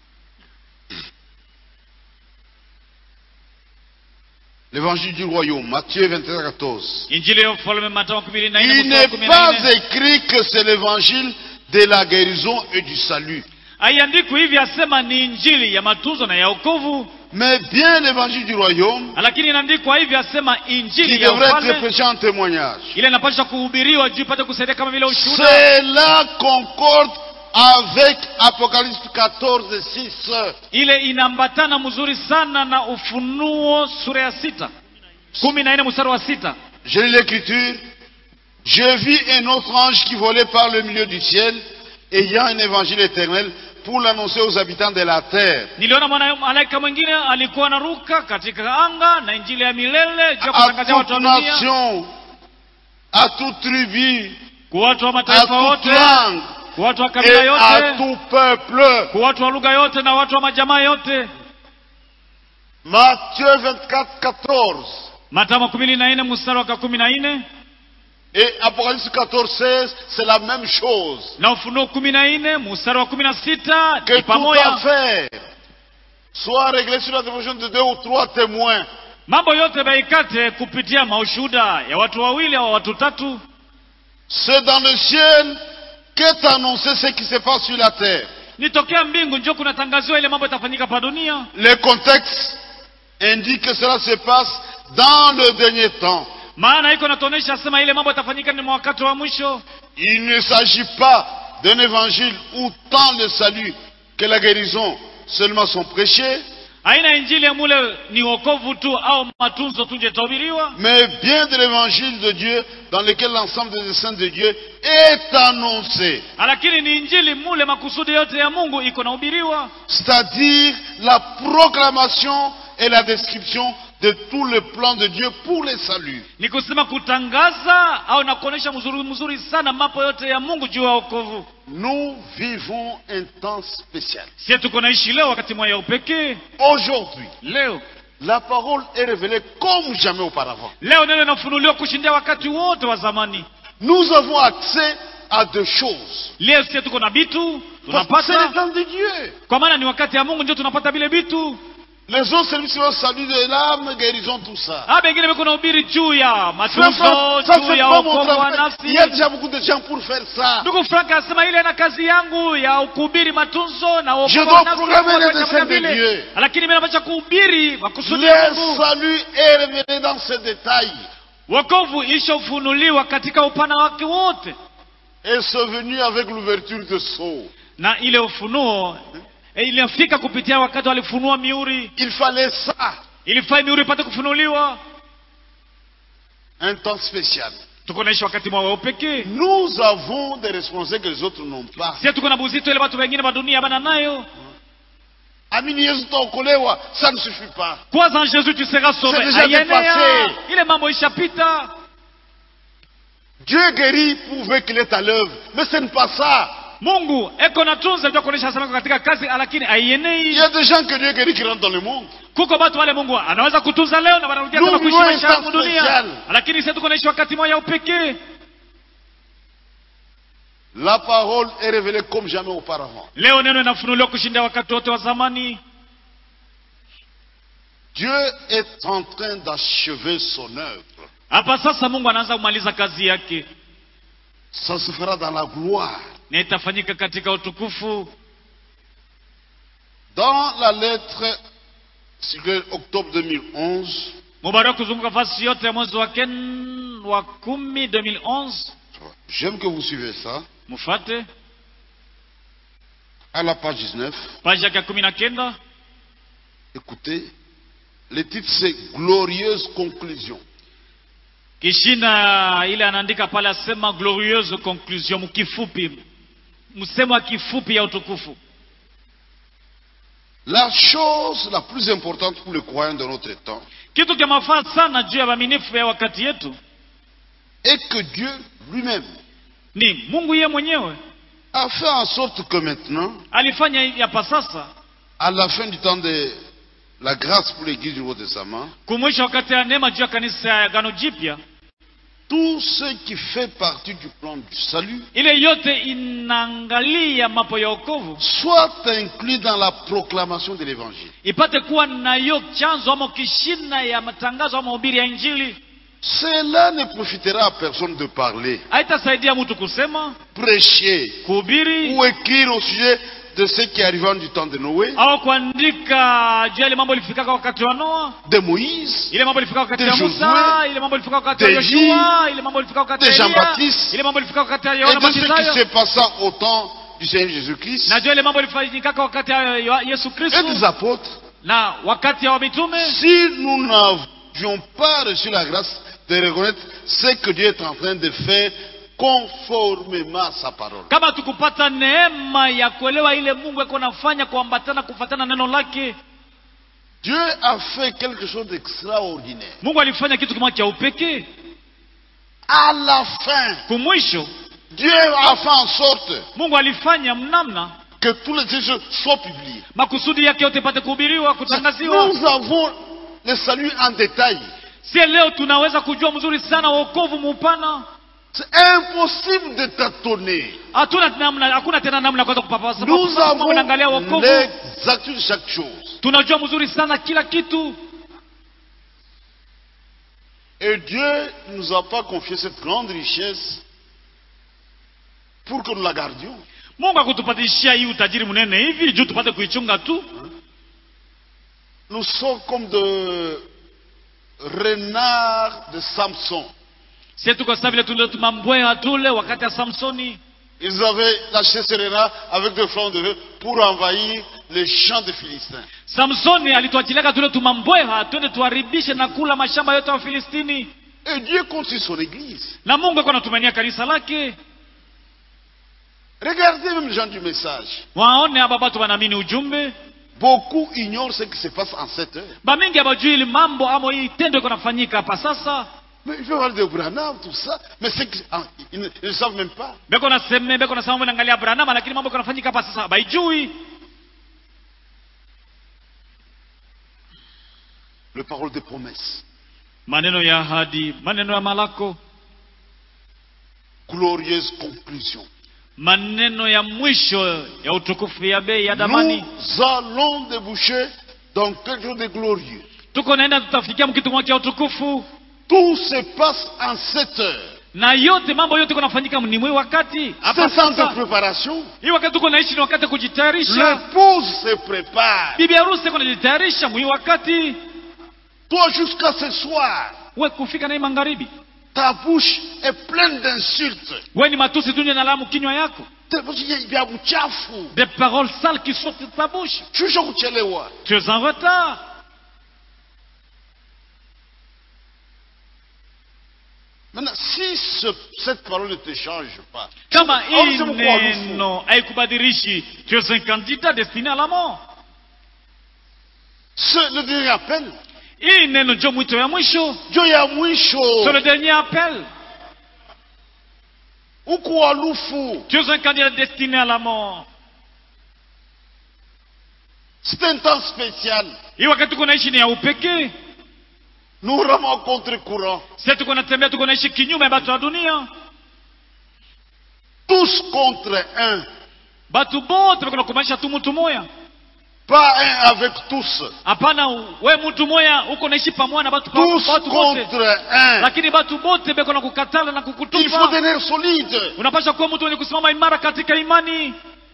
[SPEAKER 1] L'évangile du royaume, Matthieu 21, 14.
[SPEAKER 2] injili ya ufalme matao kumi na nne
[SPEAKER 1] Il
[SPEAKER 2] mstari wa
[SPEAKER 1] n'est
[SPEAKER 2] kumi na
[SPEAKER 1] pas
[SPEAKER 2] nne
[SPEAKER 1] écrit que c'est l'évangile de la guérison et du salut,
[SPEAKER 2] haiandikwi hivi asema ni injili ya matunzo na ya okovu
[SPEAKER 1] mais bien l'évangile du royaume
[SPEAKER 2] lakini inaandikwa hivi asema
[SPEAKER 1] qui
[SPEAKER 2] injili ya
[SPEAKER 1] devrait être
[SPEAKER 2] ufalme
[SPEAKER 1] prêché en témoignage.
[SPEAKER 2] ile inapaswa kuhubiriwa juu ipate kusaidia kama vile ushuhuda
[SPEAKER 1] Cela concorde avec Apocalypse 14, 6.
[SPEAKER 2] ile inaambatana mzuri sana na ufunuo sura ya sita kumi na nne mstari wa sita
[SPEAKER 1] Je lis l'écriture. Je vis un autre ange qui volait par le milieu du ciel, ayant un évangile éternel pour l'annoncer aux habitants de la terre.
[SPEAKER 2] niliona mwana- malaika mwingine alikuwa anaruka katika anga na injili ya milele juu ya
[SPEAKER 1] À
[SPEAKER 2] kutangazia watu wa
[SPEAKER 1] toute
[SPEAKER 2] dunia
[SPEAKER 1] nation, à toute tribu,
[SPEAKER 2] kwa watu wa
[SPEAKER 1] à
[SPEAKER 2] mataifa
[SPEAKER 1] toute
[SPEAKER 2] wote
[SPEAKER 1] langue
[SPEAKER 2] kwa watu wa
[SPEAKER 1] et
[SPEAKER 2] kabila
[SPEAKER 1] à
[SPEAKER 2] yote
[SPEAKER 1] tout peuple.
[SPEAKER 2] kwa watu wa lugha yote na watu wa majamaa yote
[SPEAKER 1] Matthieu 24, 14
[SPEAKER 2] matamo kumi na nne mstari wa kumi na nne
[SPEAKER 1] et Apocalypse 14, 16, c'est la même chose.
[SPEAKER 2] na ufunuo kumi na nne mstari wa kumi na sita
[SPEAKER 1] Que
[SPEAKER 2] ni
[SPEAKER 1] toute
[SPEAKER 2] pamoja
[SPEAKER 1] affaire soit réglée sur la dévotion de deux ou trois témoins.
[SPEAKER 2] mambo yote baikate kupitia maushuhuda ya watu wawili au watu tatu
[SPEAKER 1] C'est dans le ciel qu'est annoncé ce qui se passe sur la terre.
[SPEAKER 2] nitokea mbingu njo kunatangaziwa ile mambo itafanyika pa dunia
[SPEAKER 1] Le contexte indique que cela se passe dans le dernier temps.
[SPEAKER 2] maana iko natuonyesha sema ile mambo itafanyika ni mwa wakati wa mwisho
[SPEAKER 1] Il ne s'agit pas d'un évangile où tant le salut que la guérison seulement sont prêchés,
[SPEAKER 2] haina injili ya mule ni wokovu tu au matunzo tu nje itahubiriwa
[SPEAKER 1] mais bien de l'évangile de Dieu dans lequel l'ensemble des saints de Dieu est annoncé.
[SPEAKER 2] lakini ni injili mule makusudi yote ya mungu iko nahubiriwa
[SPEAKER 1] C'est-à-dire la proclamation et la description de tout le plan de Dieu pour les saluts.
[SPEAKER 2] ni kusema kutangaza au na kuonyesha mzuri mzuri sana mambo yote ya mungu juu ya wokovu
[SPEAKER 1] Nous vivons un temps spécial.
[SPEAKER 2] sie tuko naishi leo wakati moya ya upekee
[SPEAKER 1] Aujourd'hui,
[SPEAKER 2] leo
[SPEAKER 1] la parole est révélée comme jamais auparavant.
[SPEAKER 2] leo neno inafunuliwa kushindia wakati wote wa zamani
[SPEAKER 1] Nous avons accès à deux choses.
[SPEAKER 2] leo sie tuko na bitu
[SPEAKER 1] Parce que c'est le
[SPEAKER 2] tunapata
[SPEAKER 1] temps de Dieu.
[SPEAKER 2] kwa maana ni wakati ya mungu ndio tunapata vile bitu
[SPEAKER 1] Les autres services sont salut de l'âme, guérison, tout ça.
[SPEAKER 2] a bengine beko nahubiri juu ya
[SPEAKER 1] Frère
[SPEAKER 2] matunzo
[SPEAKER 1] Franck, ça
[SPEAKER 2] juu
[SPEAKER 1] c'est
[SPEAKER 2] ya
[SPEAKER 1] pas mon
[SPEAKER 2] wokovu wa
[SPEAKER 1] travail.
[SPEAKER 2] nafsi
[SPEAKER 1] Il y a déjà beaucoup de gens pour faire ça.
[SPEAKER 2] ndugu frank anasema ile na kazi yangu ya kuhubiri matunzo na wokovu
[SPEAKER 1] Je
[SPEAKER 2] wa
[SPEAKER 1] dois
[SPEAKER 2] nafsi,
[SPEAKER 1] proclamer
[SPEAKER 2] watu
[SPEAKER 1] les
[SPEAKER 2] wanafanya
[SPEAKER 1] desseins de
[SPEAKER 2] vile.
[SPEAKER 1] Dieu.
[SPEAKER 2] lakini mimi napasha kuhubiri makusudi ya
[SPEAKER 1] Le
[SPEAKER 2] mungu
[SPEAKER 1] salut est révélé dans ses détails.
[SPEAKER 2] wokovu ishofunuliwa katika upana wake wote
[SPEAKER 1] Et c'est venu avec l'ouverture de sceaux.
[SPEAKER 2] na ile ufunuo eh, ilifika kupitia wakati walifunua miuri
[SPEAKER 1] Il fallait ça.
[SPEAKER 2] ilifaa miuri ipate kufunuliwa
[SPEAKER 1] Un temps spécial.
[SPEAKER 2] tuko naishi wakati mwa wa upekee
[SPEAKER 1] Nous avons des responsabilités que les autres n'ont pas.
[SPEAKER 2] sie tuko na buzito ile watu wengine wa dunia bana nayo
[SPEAKER 1] Amini Yesu utaokolewa, ça ne suffit pas.
[SPEAKER 2] kwanza en jésus tu seras sauvé
[SPEAKER 1] C'est déjà
[SPEAKER 2] Haienea.
[SPEAKER 1] dépassé.
[SPEAKER 2] ile mambo ishapita
[SPEAKER 1] Dieu guérit prouver qu'il est à l'œuvre. Mais ce n'est pas ça.
[SPEAKER 2] mungu eko na tunza ndio kuonesha sana katika kazi lakini
[SPEAKER 1] Il
[SPEAKER 2] aienei
[SPEAKER 1] y a des gens que Dieu guérit qui rentrent dans le monde.
[SPEAKER 2] kuko watu wale mungu anaweza kutunza leo na wanarudia
[SPEAKER 1] Nous
[SPEAKER 2] tena kuishi
[SPEAKER 1] vivons
[SPEAKER 2] maisha
[SPEAKER 1] un
[SPEAKER 2] ya
[SPEAKER 1] temps
[SPEAKER 2] dunia
[SPEAKER 1] spécial.
[SPEAKER 2] lakini sisi tuko naishi wakati moja upekee
[SPEAKER 1] La parole est révélée comme jamais auparavant.
[SPEAKER 2] leo neno inafunuliwa kushinda wakati wote wa zamani
[SPEAKER 1] Dieu est en train d'achever son œuvre.
[SPEAKER 2] hapa sasa mungu anaanza kumaliza kazi yake
[SPEAKER 1] Ça se fera dans la gloire.
[SPEAKER 2] na itafanyika katika utukufu
[SPEAKER 1] Dans la lettre circulaire octobre 2011,
[SPEAKER 2] mubarak kuzunguka fasi yote ya mwezi wa ken wa kumi 2011
[SPEAKER 1] j'aime que vous suivez ça,
[SPEAKER 2] mufate
[SPEAKER 1] à la page 19,
[SPEAKER 2] paji yake ya kumi na kenda
[SPEAKER 1] écoutez, le titre c'est Glorieuse conclusion.
[SPEAKER 2] kishina ile anaandika pale asema glorieuse conclusion mkifupi msemo wa kifupi ya utukufu
[SPEAKER 1] La chose la plus importante pour le croyant de notre temps
[SPEAKER 2] kitu cha mafaa sana juu ya waaminifu ya wakati yetu
[SPEAKER 1] est que Dieu lui-même
[SPEAKER 2] ni mungu yeye mwenyewe
[SPEAKER 1] a fait en sorte que maintenant,
[SPEAKER 2] alifanya hivi hapa sasa
[SPEAKER 1] à la fin du temps de la grâce pour l'Église du Nouveau Testament,
[SPEAKER 2] kumwisha wakati ya neema juu ya kanisa ya gano jipya
[SPEAKER 1] tout ce qui fait partie du plan du salut
[SPEAKER 2] ile yote inaangalia mambo ya wokovu
[SPEAKER 1] soit inclus dans la proclamation de l'Évangile.
[SPEAKER 2] ipate kuwa nayo chanzo ama kishina ya matangazo ama mahubiri ya injili
[SPEAKER 1] Cela ne profitera à personne de parler,
[SPEAKER 2] haitasaidia mtu kusema
[SPEAKER 1] prêcher
[SPEAKER 2] kuhubiri
[SPEAKER 1] ou écrire au sujet de ce qui arriva du temps de Noé,
[SPEAKER 2] au kuandika juu ya ile mambo ilifikaka wakati wa noa
[SPEAKER 1] de Moïse,
[SPEAKER 2] ile mambo ilifika wakati
[SPEAKER 1] De
[SPEAKER 2] ya
[SPEAKER 1] Josué,
[SPEAKER 2] musa ile mambo ilifika wakati ya
[SPEAKER 1] de
[SPEAKER 2] yoshua ile mambo ilifika wakati
[SPEAKER 1] de
[SPEAKER 2] ya Elia,
[SPEAKER 1] Jean-Baptiste,
[SPEAKER 2] ile mambo ilifika wakati ya
[SPEAKER 1] et
[SPEAKER 2] yohana
[SPEAKER 1] de ce qui
[SPEAKER 2] mbatizayo
[SPEAKER 1] se passa au temps du Seigneur Jésus-Christ
[SPEAKER 2] na juu ya ile mambo ilifanyikaka wakati ya Yo- yesu
[SPEAKER 1] et
[SPEAKER 2] kristo
[SPEAKER 1] des apôtres.
[SPEAKER 2] na wakati ya wamitume
[SPEAKER 1] Si nous n'avions pas reçu la grâce de reconnaître ce que Dieu est en train de faire conformément à sa parole.
[SPEAKER 2] kama tukupata neema ya kuelewa ile mungu eko nafanya kuambatana kufatana neno lake
[SPEAKER 1] Dieu a fait quelque chose d'extraordinaire.
[SPEAKER 2] mungu alifanya kitu kimoja cha upekee
[SPEAKER 1] À la fin,
[SPEAKER 2] kumwisho
[SPEAKER 1] Dieu a fait en sorte
[SPEAKER 2] mungu alifanya mnamna
[SPEAKER 1] que tous les textes soient publiés.
[SPEAKER 2] makusudi yake yote ipate kuhubiriwa kutangaziwa
[SPEAKER 1] Nous avons le salut en détail.
[SPEAKER 2] si leo tunaweza kujua mzuri sana wokovu muupana
[SPEAKER 1] C'est impossible de tâtonner.
[SPEAKER 2] hatuna namna hakuna tena namna ya kuweza kupapasa
[SPEAKER 1] Nous
[SPEAKER 2] Kwa sababu
[SPEAKER 1] avons
[SPEAKER 2] unaangalia wokovu
[SPEAKER 1] l'exactitude de chaque chose.
[SPEAKER 2] tunajua mzuri sana kila kitu
[SPEAKER 1] Et Dieu ne nous a pas confié cette grande richesse pour que nous la gardions.
[SPEAKER 2] mungu akutupatishia hii utajiri mnene hivi juu tupate kuichunga tu
[SPEAKER 1] Nous sommes comme de renards de Samson.
[SPEAKER 2] sie tuko sasa vile tule tumambweha tule wakati ya samsoni
[SPEAKER 1] Ils avaient lâché ces renards avec des flancs de feu pour envahir les champs des Philistins.
[SPEAKER 2] samsoni alituachiliaka tule tumambweha twende tuharibishe na kula mashamba yote ya wafilistini
[SPEAKER 1] Et Dieu compte sur son église.
[SPEAKER 2] na mungu ako anatumania kanisa lake
[SPEAKER 1] Regardez même les gens du message.
[SPEAKER 2] waone aba batu wanaamini ujumbe
[SPEAKER 1] Beaucoup ignorent ce qui se passe en cette heure.
[SPEAKER 2] bamingi abajui ili mambo ama hii tendo iko nafanyika hapa sasa
[SPEAKER 1] Mais ils veulent parler de Branham, tout ça. Mais c'est que- ah, ils ne ils ne savent même pas.
[SPEAKER 2] beko naseme beko nasema mambo naangalia branama lakini mambo iko nafanyika hapa sasa baijui
[SPEAKER 1] Le parole de promesse.
[SPEAKER 2] maneno ya ahadi maneno ya malako
[SPEAKER 1] Glorieuse conclusion.
[SPEAKER 2] maneno ya mwisho ya utukufu ya bei ya damani
[SPEAKER 1] Nous allons déboucher dans quelque chose de glorieux.
[SPEAKER 2] tuko naenda tutafikia mkitu moja cha utukufu
[SPEAKER 1] Tout se passe en sept heures.
[SPEAKER 2] na yote mambo yote kunafanyika ni mwi wakati hapa
[SPEAKER 1] C'est sans de
[SPEAKER 2] sasa
[SPEAKER 1] préparation.
[SPEAKER 2] hii wakati tuko naishi ni wakati wa kujitayarisha
[SPEAKER 1] L'épouse se prépare.
[SPEAKER 2] bibi harusi iko najitayarisha mwi wakati
[SPEAKER 1] Toi, jusqu'à ce soir,
[SPEAKER 2] we kufika na hii magharibi
[SPEAKER 1] ta bouche est pleine d'insultes.
[SPEAKER 2] we ni matusi tu ndio nalamu kinywa yako
[SPEAKER 1] Il y a buchafu.
[SPEAKER 2] des paroles sales qui sortent de ta bouche
[SPEAKER 1] Shusha kuchelewa.
[SPEAKER 2] tu es en retard
[SPEAKER 1] Maintenant, si ce- cette parole ne te change pas,
[SPEAKER 2] kama
[SPEAKER 1] au
[SPEAKER 2] hii
[SPEAKER 1] sema kuwa harufu.
[SPEAKER 2] neno haikubadilishi tu es un candidat destiné à la mort
[SPEAKER 1] ce, le dernier appel,
[SPEAKER 2] hii neno njo mwito ya mwisho
[SPEAKER 1] Dieu ya mwisho,
[SPEAKER 2] c'est le dernier appel
[SPEAKER 1] uko alufu.
[SPEAKER 2] tu es un candidat destiné à la mort
[SPEAKER 1] C'est un temps spécial.
[SPEAKER 2] hii wakati tuko naishi ni ya upekee
[SPEAKER 1] Nous ramons contre-courant.
[SPEAKER 2] sisi tuko natembea tuko naishi kinyume ya batu ya dunia
[SPEAKER 1] Tous contre un.
[SPEAKER 2] batu bote bako nakumanisha tu mtu moya
[SPEAKER 1] Pas un avec tous.
[SPEAKER 2] hapana we mtu moya uko naishi pamoja na batu,
[SPEAKER 1] Tous
[SPEAKER 2] batu bote
[SPEAKER 1] contre un.
[SPEAKER 2] lakini batu bote beko na kukatala na
[SPEAKER 1] Il faut
[SPEAKER 2] kukutupa
[SPEAKER 1] devenir solide.
[SPEAKER 2] unapasha kuwa mtu mwenye kusimama imara katika imani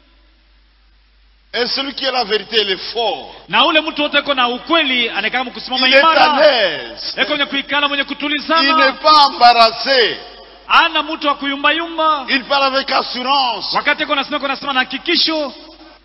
[SPEAKER 1] Et celui qui a la vérité, il est fort.
[SPEAKER 2] na ule mtu wote eko na ukweli anaekama kusimama
[SPEAKER 1] Il est à
[SPEAKER 2] imara
[SPEAKER 1] l'aise.
[SPEAKER 2] eko mwenye kuikala mwenye
[SPEAKER 1] Il n'est
[SPEAKER 2] kutulizana
[SPEAKER 1] pas embarrassé.
[SPEAKER 2] ana mtu wa kuyumbayumba
[SPEAKER 1] Il parle avec assurance.
[SPEAKER 2] wakati eko nasema eko nasema na hakikisho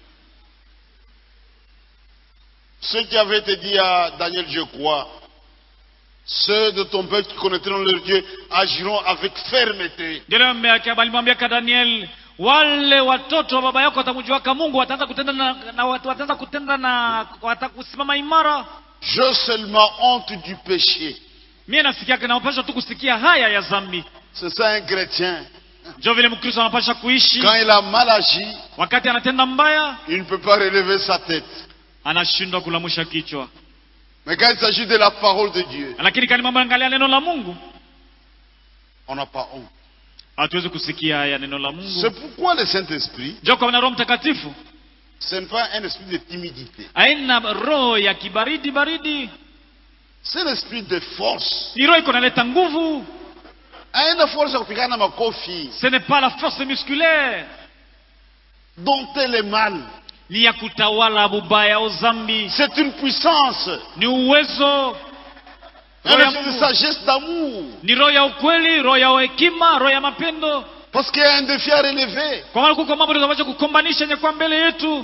[SPEAKER 1] Ce qui avait été dit à Daniel, je crois, ceux de ton peuple qui connaîtront leur Dieu agiront avec fermeté.
[SPEAKER 2] ndio leo mme- alimwambiaka daniel wale watoto wa baba yako watamjuaka mungu wataanza kutenda na, na wataanza kutenda na watakusimama imara
[SPEAKER 1] Je seulement honte du péché.
[SPEAKER 2] mie nasikiaka napasha tu kusikia haya ya zambi
[SPEAKER 1] C'est ça un chrétien.
[SPEAKER 2] njo vile mkristo anapasha kuishi
[SPEAKER 1] Quand il a mal agi,
[SPEAKER 2] wakati anatenda mbaya
[SPEAKER 1] il ne peut pas relever sa tête.
[SPEAKER 2] anashindwa kulamusha kichwa
[SPEAKER 1] Mais quand il s'agit de la parole de Dieu,
[SPEAKER 2] lakini kani mambo angalia neno la mungu
[SPEAKER 1] on n'a pas honte.
[SPEAKER 2] hatuwezi kusikia haya neno la
[SPEAKER 1] C'est
[SPEAKER 2] mungu
[SPEAKER 1] pourquoi le Saint-Esprit,
[SPEAKER 2] njo kwa maana roho mtakatifu
[SPEAKER 1] ce n'est pas un esprit de timidité.
[SPEAKER 2] aina roho ya kibaridi baridi
[SPEAKER 1] C'est l'esprit de force.
[SPEAKER 2] ni roho iko naleta nguvu
[SPEAKER 1] Haina force ya kupigana makofi,
[SPEAKER 2] ce n'est pas la force musculaire
[SPEAKER 1] dompter le mal.
[SPEAKER 2] ni ya kutawala bubaya au zambi
[SPEAKER 1] C'est une puissance,
[SPEAKER 2] ni uwezo
[SPEAKER 1] un
[SPEAKER 2] roho ya
[SPEAKER 1] esprit de
[SPEAKER 2] Mungu.
[SPEAKER 1] sagesse, d'amour.
[SPEAKER 2] ni roho ya ukweli roho ya hekima roho ya mapendo
[SPEAKER 1] Parce qu'il y a un défi à relever.
[SPEAKER 2] kwa maana kuko mambo tunaweza kukombanisha yenye kwa mbele yetu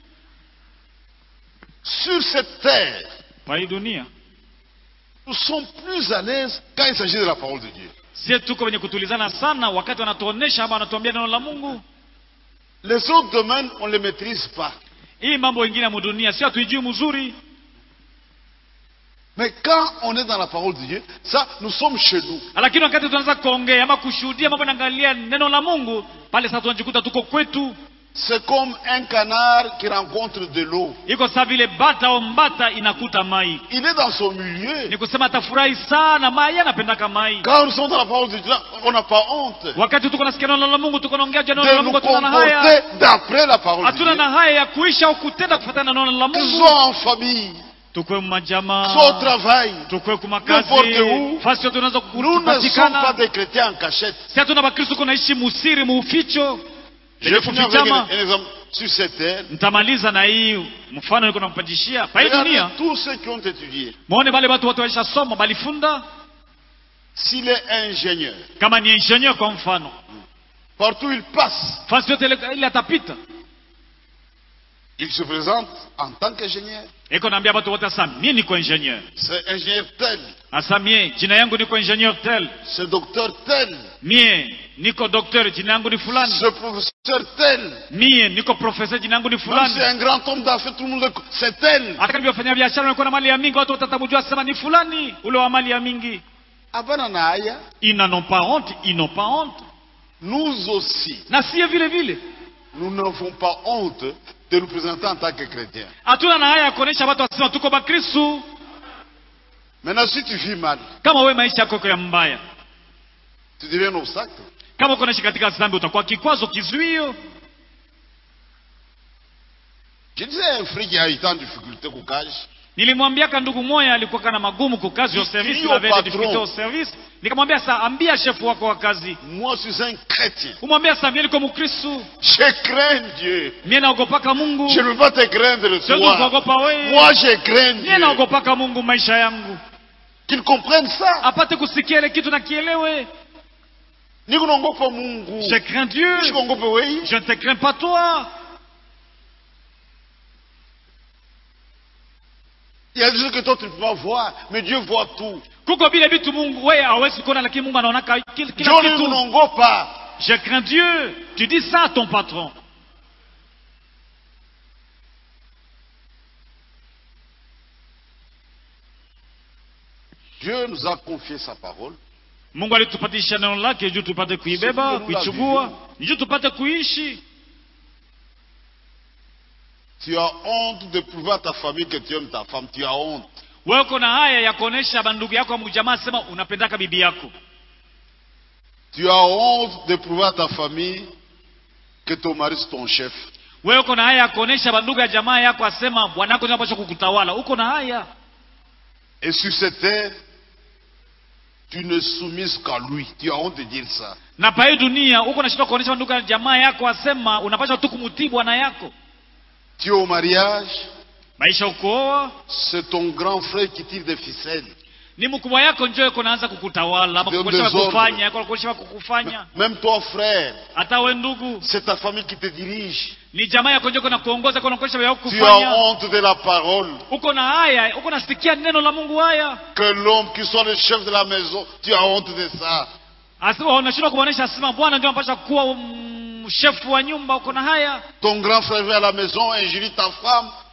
[SPEAKER 1] Sur cette terre,
[SPEAKER 2] kwa hii dunia
[SPEAKER 1] nous sommes plus à l'aise quand il s'agit de la parole de Dieu.
[SPEAKER 2] sie tuko wenye kutulizana sana wakati wanatuonesha ama wanatuambia neno la mungu
[SPEAKER 1] Les autres domaines, on ne les maîtrise pas.
[SPEAKER 2] hii mambo ingine ya mudunia si hatuijui mzuri
[SPEAKER 1] Mais quand on est dans la parole de Dieu, ça, nous sommes chez nous.
[SPEAKER 2] lakini wakati tunaanza kuongea ama kushuhudia mambo naangalia neno la mungu pale sasa tunajikuta tuko kwetu
[SPEAKER 1] C'est comme un canard qui rencontre de l'eau.
[SPEAKER 2] iko saa vile bata au mbata inakuta mai
[SPEAKER 1] Il est dans son milieu.
[SPEAKER 2] ni kusema atafurahi sana mai anapendaka mai
[SPEAKER 1] Quand nous sommes dans la parole de Dieu, on n'a pas honte
[SPEAKER 2] wakati tuko nasikia neno la mungu tuko naongea juu ya neno
[SPEAKER 1] de
[SPEAKER 2] la
[SPEAKER 1] nous
[SPEAKER 2] mungu hatuna na haya
[SPEAKER 1] comporter d'après la parole de
[SPEAKER 2] hatuna
[SPEAKER 1] Dieu.
[SPEAKER 2] na haya ya kuisha au kutenda kufuatana na neno la
[SPEAKER 1] Que ce
[SPEAKER 2] mungu
[SPEAKER 1] soit en famille,
[SPEAKER 2] tukwe
[SPEAKER 1] que
[SPEAKER 2] majamaa
[SPEAKER 1] ce soit au travail.
[SPEAKER 2] tukwe kumakazi
[SPEAKER 1] N'importe où.
[SPEAKER 2] fasi yote unaweza
[SPEAKER 1] Nous ne sommes pas
[SPEAKER 2] kupatikana
[SPEAKER 1] des chrétiens en cachette.
[SPEAKER 2] si hatuna bakristo kunaishi musiri muuficho
[SPEAKER 1] Je
[SPEAKER 2] Penye
[SPEAKER 1] finis avec
[SPEAKER 2] kufichama
[SPEAKER 1] un, un exemple sur cette terre.
[SPEAKER 2] nitamaliza na hii mfano niko nampatishia pa hii
[SPEAKER 1] Regardez
[SPEAKER 2] dunia
[SPEAKER 1] tous ceux qui ont étudié.
[SPEAKER 2] mwone bale watu wote waisha soma balifunda
[SPEAKER 1] S'il est ingénieur,
[SPEAKER 2] kama ni ingenieur kwa mfano
[SPEAKER 1] partout il passe,
[SPEAKER 2] fasi yote ile ile atapita
[SPEAKER 1] il se présente en tant qu'ingénieur.
[SPEAKER 2] iko naambia watu wote asa mie niko ingenieur
[SPEAKER 1] C'est ingénieur tel,
[SPEAKER 2] asa mie jina yangu niko ingenieur tel
[SPEAKER 1] c'est docteur tel,
[SPEAKER 2] mie niko docteur jina yangu ni fulani
[SPEAKER 1] c'est professeur tel.
[SPEAKER 2] mie niko professeur jina yangu ni
[SPEAKER 1] Même
[SPEAKER 2] fulani
[SPEAKER 1] c'est un grand homme d'affaires, tout le monde le co- C'est tel.
[SPEAKER 2] hata kama wafanya biashara wanakuwa na mali ya mingi watu watatamujua sema ni fulani ule wa mali ya mingi
[SPEAKER 1] Hapana na haya,
[SPEAKER 2] ils n'en ont pas honte ils n'ont pas honte
[SPEAKER 1] nous aussi,
[SPEAKER 2] na sie vile vile
[SPEAKER 1] nous n'avons pas honte de nous présenter en tant que chrétiens.
[SPEAKER 2] hatuna na haya ya kuonesha watu wasema tuko bakristu
[SPEAKER 1] Maintenant, si tu vis mal,
[SPEAKER 2] kama wewe maisha yako iko ya mbaya
[SPEAKER 1] tu deviens un obstacle.
[SPEAKER 2] kama uko naishi katika dhambi utakuwa kikwazo kizuio
[SPEAKER 1] Je disais à un frère qui a été en difficulté au cage,
[SPEAKER 2] nilimwambiaka ndugu moya alikuwa kana magumu kwa kazi ya service
[SPEAKER 1] Ndio
[SPEAKER 2] il avait des
[SPEAKER 1] patron.
[SPEAKER 2] difficultés au service nikamwambia sa ambia chef wako wa kazi
[SPEAKER 1] moi je suis un chrétien.
[SPEAKER 2] umwambia sa mie niko mkristu
[SPEAKER 1] Je crains Dieu.
[SPEAKER 2] mie naogopaka mungu
[SPEAKER 1] Je ne veux pas te craindre
[SPEAKER 2] siwezi
[SPEAKER 1] toi.
[SPEAKER 2] kuogopa wewe
[SPEAKER 1] Moi je crains
[SPEAKER 2] mie
[SPEAKER 1] Dieu.
[SPEAKER 2] naogopaka mungu maisha yangu
[SPEAKER 1] Qu'ils comprennent ça.
[SPEAKER 2] apate kusikia ile kitu na kielewe
[SPEAKER 1] Niko naogopa Mungu.
[SPEAKER 2] je crains dieu
[SPEAKER 1] Niko naogopa wewe.
[SPEAKER 2] je ne te crains pas toi
[SPEAKER 1] Il y a des choses que toi tu ne peux pas voir, mais Dieu voit tout.
[SPEAKER 2] kuko vile vitu mungu wewe hawezi kuona lakini mungu anaonaka kila, kila
[SPEAKER 1] Dieu ne
[SPEAKER 2] kitu
[SPEAKER 1] naogopa.
[SPEAKER 2] je crains dieu tu dis ça à ton patron
[SPEAKER 1] Dieu nous a confié sa parole.
[SPEAKER 2] mungu alitupatisha neno lake juu tupate kuibeba
[SPEAKER 1] Siku
[SPEAKER 2] kuichugua ni juu tupate kuishi
[SPEAKER 1] Tu as honte de prouver à ta famille que tu aimes ta femme. Tu as honte.
[SPEAKER 2] wewe uko na haya ya kuonesha bandugu yako mjamaa sema unapendaka bibi yako
[SPEAKER 1] Tu as honte de prouver à ta famille que ton mari c'est ton chef.
[SPEAKER 2] wewe uko na haya ya kuonesha bandugu ya jamaa yako asema bwanako ndio anapaswa kukutawala uko na haya
[SPEAKER 1] Et sur cette terre, tu ne soumises qu'à lui. Tu as honte de dire ça.
[SPEAKER 2] na pa hii dunia uko na shida kuonesha bandugu ya jamaa yako asema unapaswa tu kumutii bwana yako
[SPEAKER 1] Tu es au mariage,
[SPEAKER 2] maisha ukooa
[SPEAKER 1] c'est ton grand frère qui tire des ficelles.
[SPEAKER 2] ni mkubwa yako njoo yuko naanza kukutawala ama
[SPEAKER 1] Ndio
[SPEAKER 2] kukuonyesha
[SPEAKER 1] desordre.
[SPEAKER 2] kufanya yako kukuonyesha kukufanya
[SPEAKER 1] Même toi, frère,
[SPEAKER 2] hata we ndugu
[SPEAKER 1] c'est ta famille qui te dirige.
[SPEAKER 2] ni jamaa yako njoo na kuongoza kwa kuonyesha yako
[SPEAKER 1] Tu as
[SPEAKER 2] kufanya
[SPEAKER 1] honte de la parole.
[SPEAKER 2] uko na haya uko nasikia neno la Mungu haya
[SPEAKER 1] Que l'homme qui soit le chef de la maison, tu as honte de ça.
[SPEAKER 2] asema unashindwa kuonesha asema bwana ndio anapaswa kuwa mm, shefu wa nyumba uko na haya
[SPEAKER 1] Ton grand frère vient à la maison, injurie ta femme.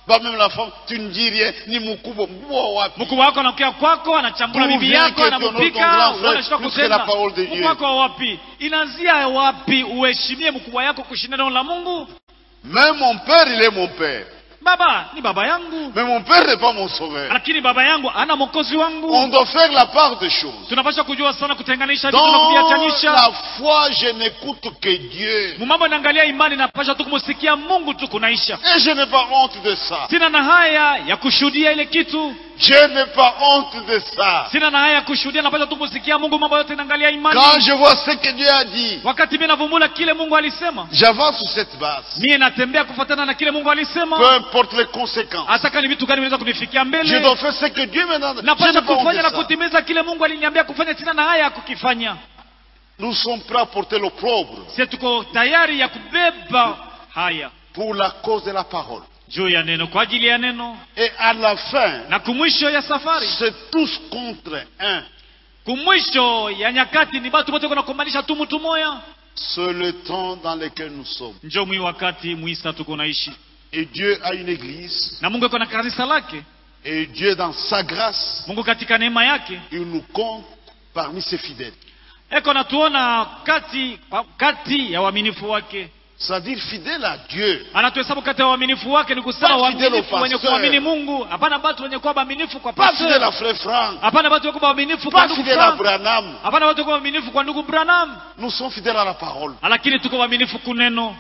[SPEAKER 1] Bah, même la femme, tu ne dis rien, ni mukubwa, mkubwa wapi.
[SPEAKER 2] mkubwa wako anakuja kwako anachambula
[SPEAKER 1] D'où
[SPEAKER 2] bibi
[SPEAKER 1] vient
[SPEAKER 2] yako
[SPEAKER 1] que ton autre
[SPEAKER 2] anamupika
[SPEAKER 1] grand frère,
[SPEAKER 2] wanashika
[SPEAKER 1] plus que la
[SPEAKER 2] kusema
[SPEAKER 1] parole de Dieu.
[SPEAKER 2] mkubwa wako wa wapi inaanzia wapi uheshimie mkubwa yako kushinda neno la mungu
[SPEAKER 1] Même mon père, il est mon père.
[SPEAKER 2] baba ni baba yangu
[SPEAKER 1] Mais mon père n'est pas mon sauveur.
[SPEAKER 2] lakini baba yangu ana mwokozi
[SPEAKER 1] On
[SPEAKER 2] wangu
[SPEAKER 1] doit faire la part des choses.
[SPEAKER 2] tunapaswa kujua sana kutenganisha vitu na
[SPEAKER 1] Dans
[SPEAKER 2] kuviachanisha
[SPEAKER 1] la foi, je n'écoute que Dieu.
[SPEAKER 2] mumambo naangalia imani napasha tu kumusikia mungu tu kunaisha
[SPEAKER 1] Et je n'ai pas honte de ça.
[SPEAKER 2] sina na haya ya kushuhudia ile kitu
[SPEAKER 1] Je n'ai pas honte de ça.
[SPEAKER 2] sina na haya ya kushuhudia napasha tu kumusikia mungu mambo yote naangalia imani
[SPEAKER 1] Quand je vois ce que Dieu a dit,
[SPEAKER 2] wakati mi navumbula kile mungu alisema
[SPEAKER 1] j'avance sur cette base.
[SPEAKER 2] mie natembea kufuatana na kile mungu alisema
[SPEAKER 1] Peu importe les conséquences.
[SPEAKER 2] hata kama ni vitu gani vinaweza kunifikia
[SPEAKER 1] Je
[SPEAKER 2] mbele
[SPEAKER 1] dois faire ce que Dieu me donne. Je
[SPEAKER 2] napasha
[SPEAKER 1] n'ai pas honte
[SPEAKER 2] kufanya
[SPEAKER 1] de
[SPEAKER 2] na
[SPEAKER 1] ça.
[SPEAKER 2] kutimiza kile mungu aliniambia kufanya sina na haya ya kukifanya
[SPEAKER 1] Nous sommes prêts à porter l'opprobre
[SPEAKER 2] sie tuko tayari ya kubeba haya
[SPEAKER 1] pour la cause de la parole.
[SPEAKER 2] juu ya neno kwa ajili ya neno
[SPEAKER 1] Et à la fin,
[SPEAKER 2] na kumwisho ya safari
[SPEAKER 1] c'est tous contre un.
[SPEAKER 2] kumwisho ya nyakati ni batu bote kunakombanisha tu mtu moya
[SPEAKER 1] C'est le temps dans lequel nous sommes.
[SPEAKER 2] njo mwi wakati mwisa tuko naishi
[SPEAKER 1] Et Dieu a une église.
[SPEAKER 2] na mungu iko na kanisa lake
[SPEAKER 1] Et Dieu, dans sa grâce,
[SPEAKER 2] mungu katika neema yake
[SPEAKER 1] il nous compte parmi ses fidèles.
[SPEAKER 2] eko natuona kati kati ya uaminifu wake
[SPEAKER 1] C'est-à-dire fidèle à Dieu.
[SPEAKER 2] anatuhesabu kati ya uaminifu wake ni kusema
[SPEAKER 1] Pas fidèle au
[SPEAKER 2] waaminifu wenye
[SPEAKER 1] pasteur.
[SPEAKER 2] kuamini mungu hapana batu wenye kuwa waaminifu kwa
[SPEAKER 1] Pas fidèle à
[SPEAKER 2] pastor
[SPEAKER 1] frère Franck.
[SPEAKER 2] hapana batu wenye kuwa waaminifu kwa
[SPEAKER 1] Pas
[SPEAKER 2] ndugu
[SPEAKER 1] fidèle à
[SPEAKER 2] Frank.
[SPEAKER 1] Branham.
[SPEAKER 2] hapana batu wenye kuwa waaminifu kwa ndugu branham
[SPEAKER 1] Nous sommes fidèles à la parole.
[SPEAKER 2] lakini tuko waaminifu kuneno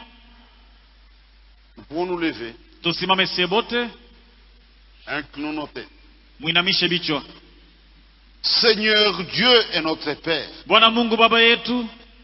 [SPEAKER 1] Nous pouvons nous lever,
[SPEAKER 2] tusimame sie bote
[SPEAKER 1] inclinons nos têtes.
[SPEAKER 2] mwinamishe vichwa
[SPEAKER 1] Seigneur Dieu est notre Père.
[SPEAKER 2] bwana mungu baba yetu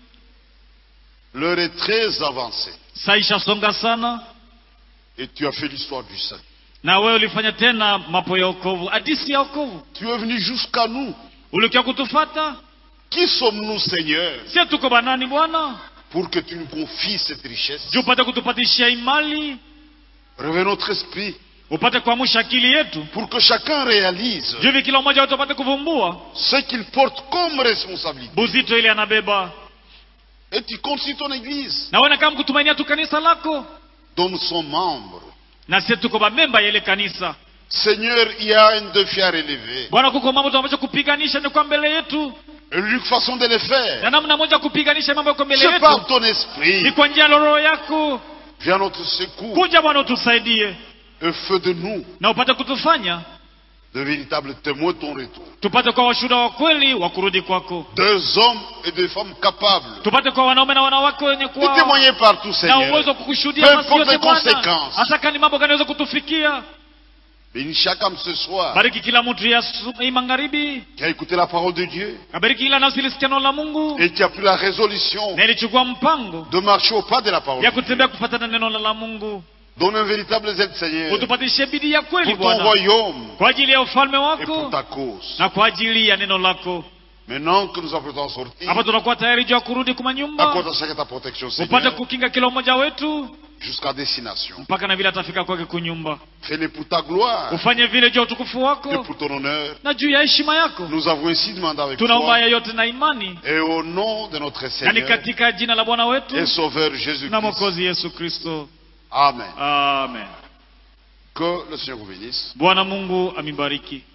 [SPEAKER 1] L'heure est très avancée.
[SPEAKER 2] saa ishasonga sana
[SPEAKER 1] Et tu as fait l'histoire du saint.
[SPEAKER 2] na wewe ulifanya tena mapo ya okovu hadisi ya okovu
[SPEAKER 1] Tu es venu jusqu'à nous.
[SPEAKER 2] ulikia kutufata
[SPEAKER 1] Qui sommes-nous, Seigneur,
[SPEAKER 2] sie tuko banani bwana
[SPEAKER 1] pour que tu nous confies cette richesse
[SPEAKER 2] juu upate kutupatishia imali
[SPEAKER 1] Réveille notre esprit
[SPEAKER 2] upate kuamsha akili yetu
[SPEAKER 1] pour que chacun réalise
[SPEAKER 2] juu hivi kila mmoja wetu apate kuvumbua
[SPEAKER 1] ce qu'il porte comme responsabilité.
[SPEAKER 2] buzito ile anabeba
[SPEAKER 1] Et tu comptes sur ton Église,
[SPEAKER 2] na wewe kama kutumainia tu kanisa lako
[SPEAKER 1] dont nous sommes membres.
[SPEAKER 2] na sie tuko bamemba ya ile kanisa
[SPEAKER 1] Seigneur, il y a un défi à relever.
[SPEAKER 2] bwana kuko mambo tunapaswa kupiganisha ni kwa mbele yetu
[SPEAKER 1] Et l'unique façon de le faire,
[SPEAKER 2] na namna moja kupiganisha mambo yako mbele
[SPEAKER 1] c'est par
[SPEAKER 2] yetu
[SPEAKER 1] ton
[SPEAKER 2] ni
[SPEAKER 1] esprit.
[SPEAKER 2] kwa njia ya roho yako
[SPEAKER 1] Viens à notre secours
[SPEAKER 2] kuja bwana utusaidie
[SPEAKER 1] et fais de nous
[SPEAKER 2] na upate kutufanya
[SPEAKER 1] de véritables témoins de ton retour.
[SPEAKER 2] tupate kwa washuhuda wa kweli wa kurudi kwako
[SPEAKER 1] Deux hommes et des femmes capables
[SPEAKER 2] tupate kwa wanaume na wanawake wenye
[SPEAKER 1] de
[SPEAKER 2] kuwa
[SPEAKER 1] témoigner partout,
[SPEAKER 2] na
[SPEAKER 1] Seigneur.
[SPEAKER 2] uwezo wa
[SPEAKER 1] Peu
[SPEAKER 2] kukushuhudia nasi
[SPEAKER 1] importe
[SPEAKER 2] yote
[SPEAKER 1] les
[SPEAKER 2] Bwana,
[SPEAKER 1] conséquences.
[SPEAKER 2] hata kani mambo gani aweza kutufikia.
[SPEAKER 1] Bénis chaque âme ce soir
[SPEAKER 2] Bariki kila mtu ya su- hii magharibi,
[SPEAKER 1] qui a écouté la parole de Dieu
[SPEAKER 2] abariki kila nafsi ilisikia neno la Mungu
[SPEAKER 1] et qui a pris la résolution
[SPEAKER 2] na ilichukua mpango
[SPEAKER 1] de marcher au pas de la parole.
[SPEAKER 2] ya
[SPEAKER 1] de Dieu.
[SPEAKER 2] kutembea kufuatana na neno la Mungu.
[SPEAKER 1] Donne un véritable zèle, Seigneur,
[SPEAKER 2] Utupatishe bidii ya kweli
[SPEAKER 1] pour ton
[SPEAKER 2] Bwana,
[SPEAKER 1] royaume
[SPEAKER 2] kwa ajili ya ufalme
[SPEAKER 1] et pour
[SPEAKER 2] wako
[SPEAKER 1] ta cause.
[SPEAKER 2] na kwa ajili ya neno lako.
[SPEAKER 1] Maintenant que nous apprêtons à sortir,
[SPEAKER 2] Hapa tunakuwa tayari juu ya kurudi kwa nyumba,
[SPEAKER 1] accorde à chacun ta protection,
[SPEAKER 2] upate
[SPEAKER 1] Seigneur,
[SPEAKER 2] kukinga kila mmoja wetu
[SPEAKER 1] jusqu'à destination.
[SPEAKER 2] mpaka na vile atafika kwake kunyumba.
[SPEAKER 1] Fais-le pour ta gloire
[SPEAKER 2] Ufanye vile juu ya utukufu
[SPEAKER 1] et
[SPEAKER 2] wako
[SPEAKER 1] pour ton honneur.
[SPEAKER 2] na juu ya heshima yako.
[SPEAKER 1] Nous avons ainsi demandé avec
[SPEAKER 2] Tunaomba
[SPEAKER 1] toi
[SPEAKER 2] haya yote na imani,
[SPEAKER 1] et au nom de notre
[SPEAKER 2] na ni
[SPEAKER 1] Seigneur
[SPEAKER 2] katika jina la Bwana wetu
[SPEAKER 1] et Sauveur
[SPEAKER 2] na
[SPEAKER 1] Jésus-Christ.
[SPEAKER 2] Mwokozi Yesu Kristo,
[SPEAKER 1] Amen.
[SPEAKER 2] amen.
[SPEAKER 1] Que le Seigneur vous bénisse.
[SPEAKER 2] Bwana Mungu amibariki.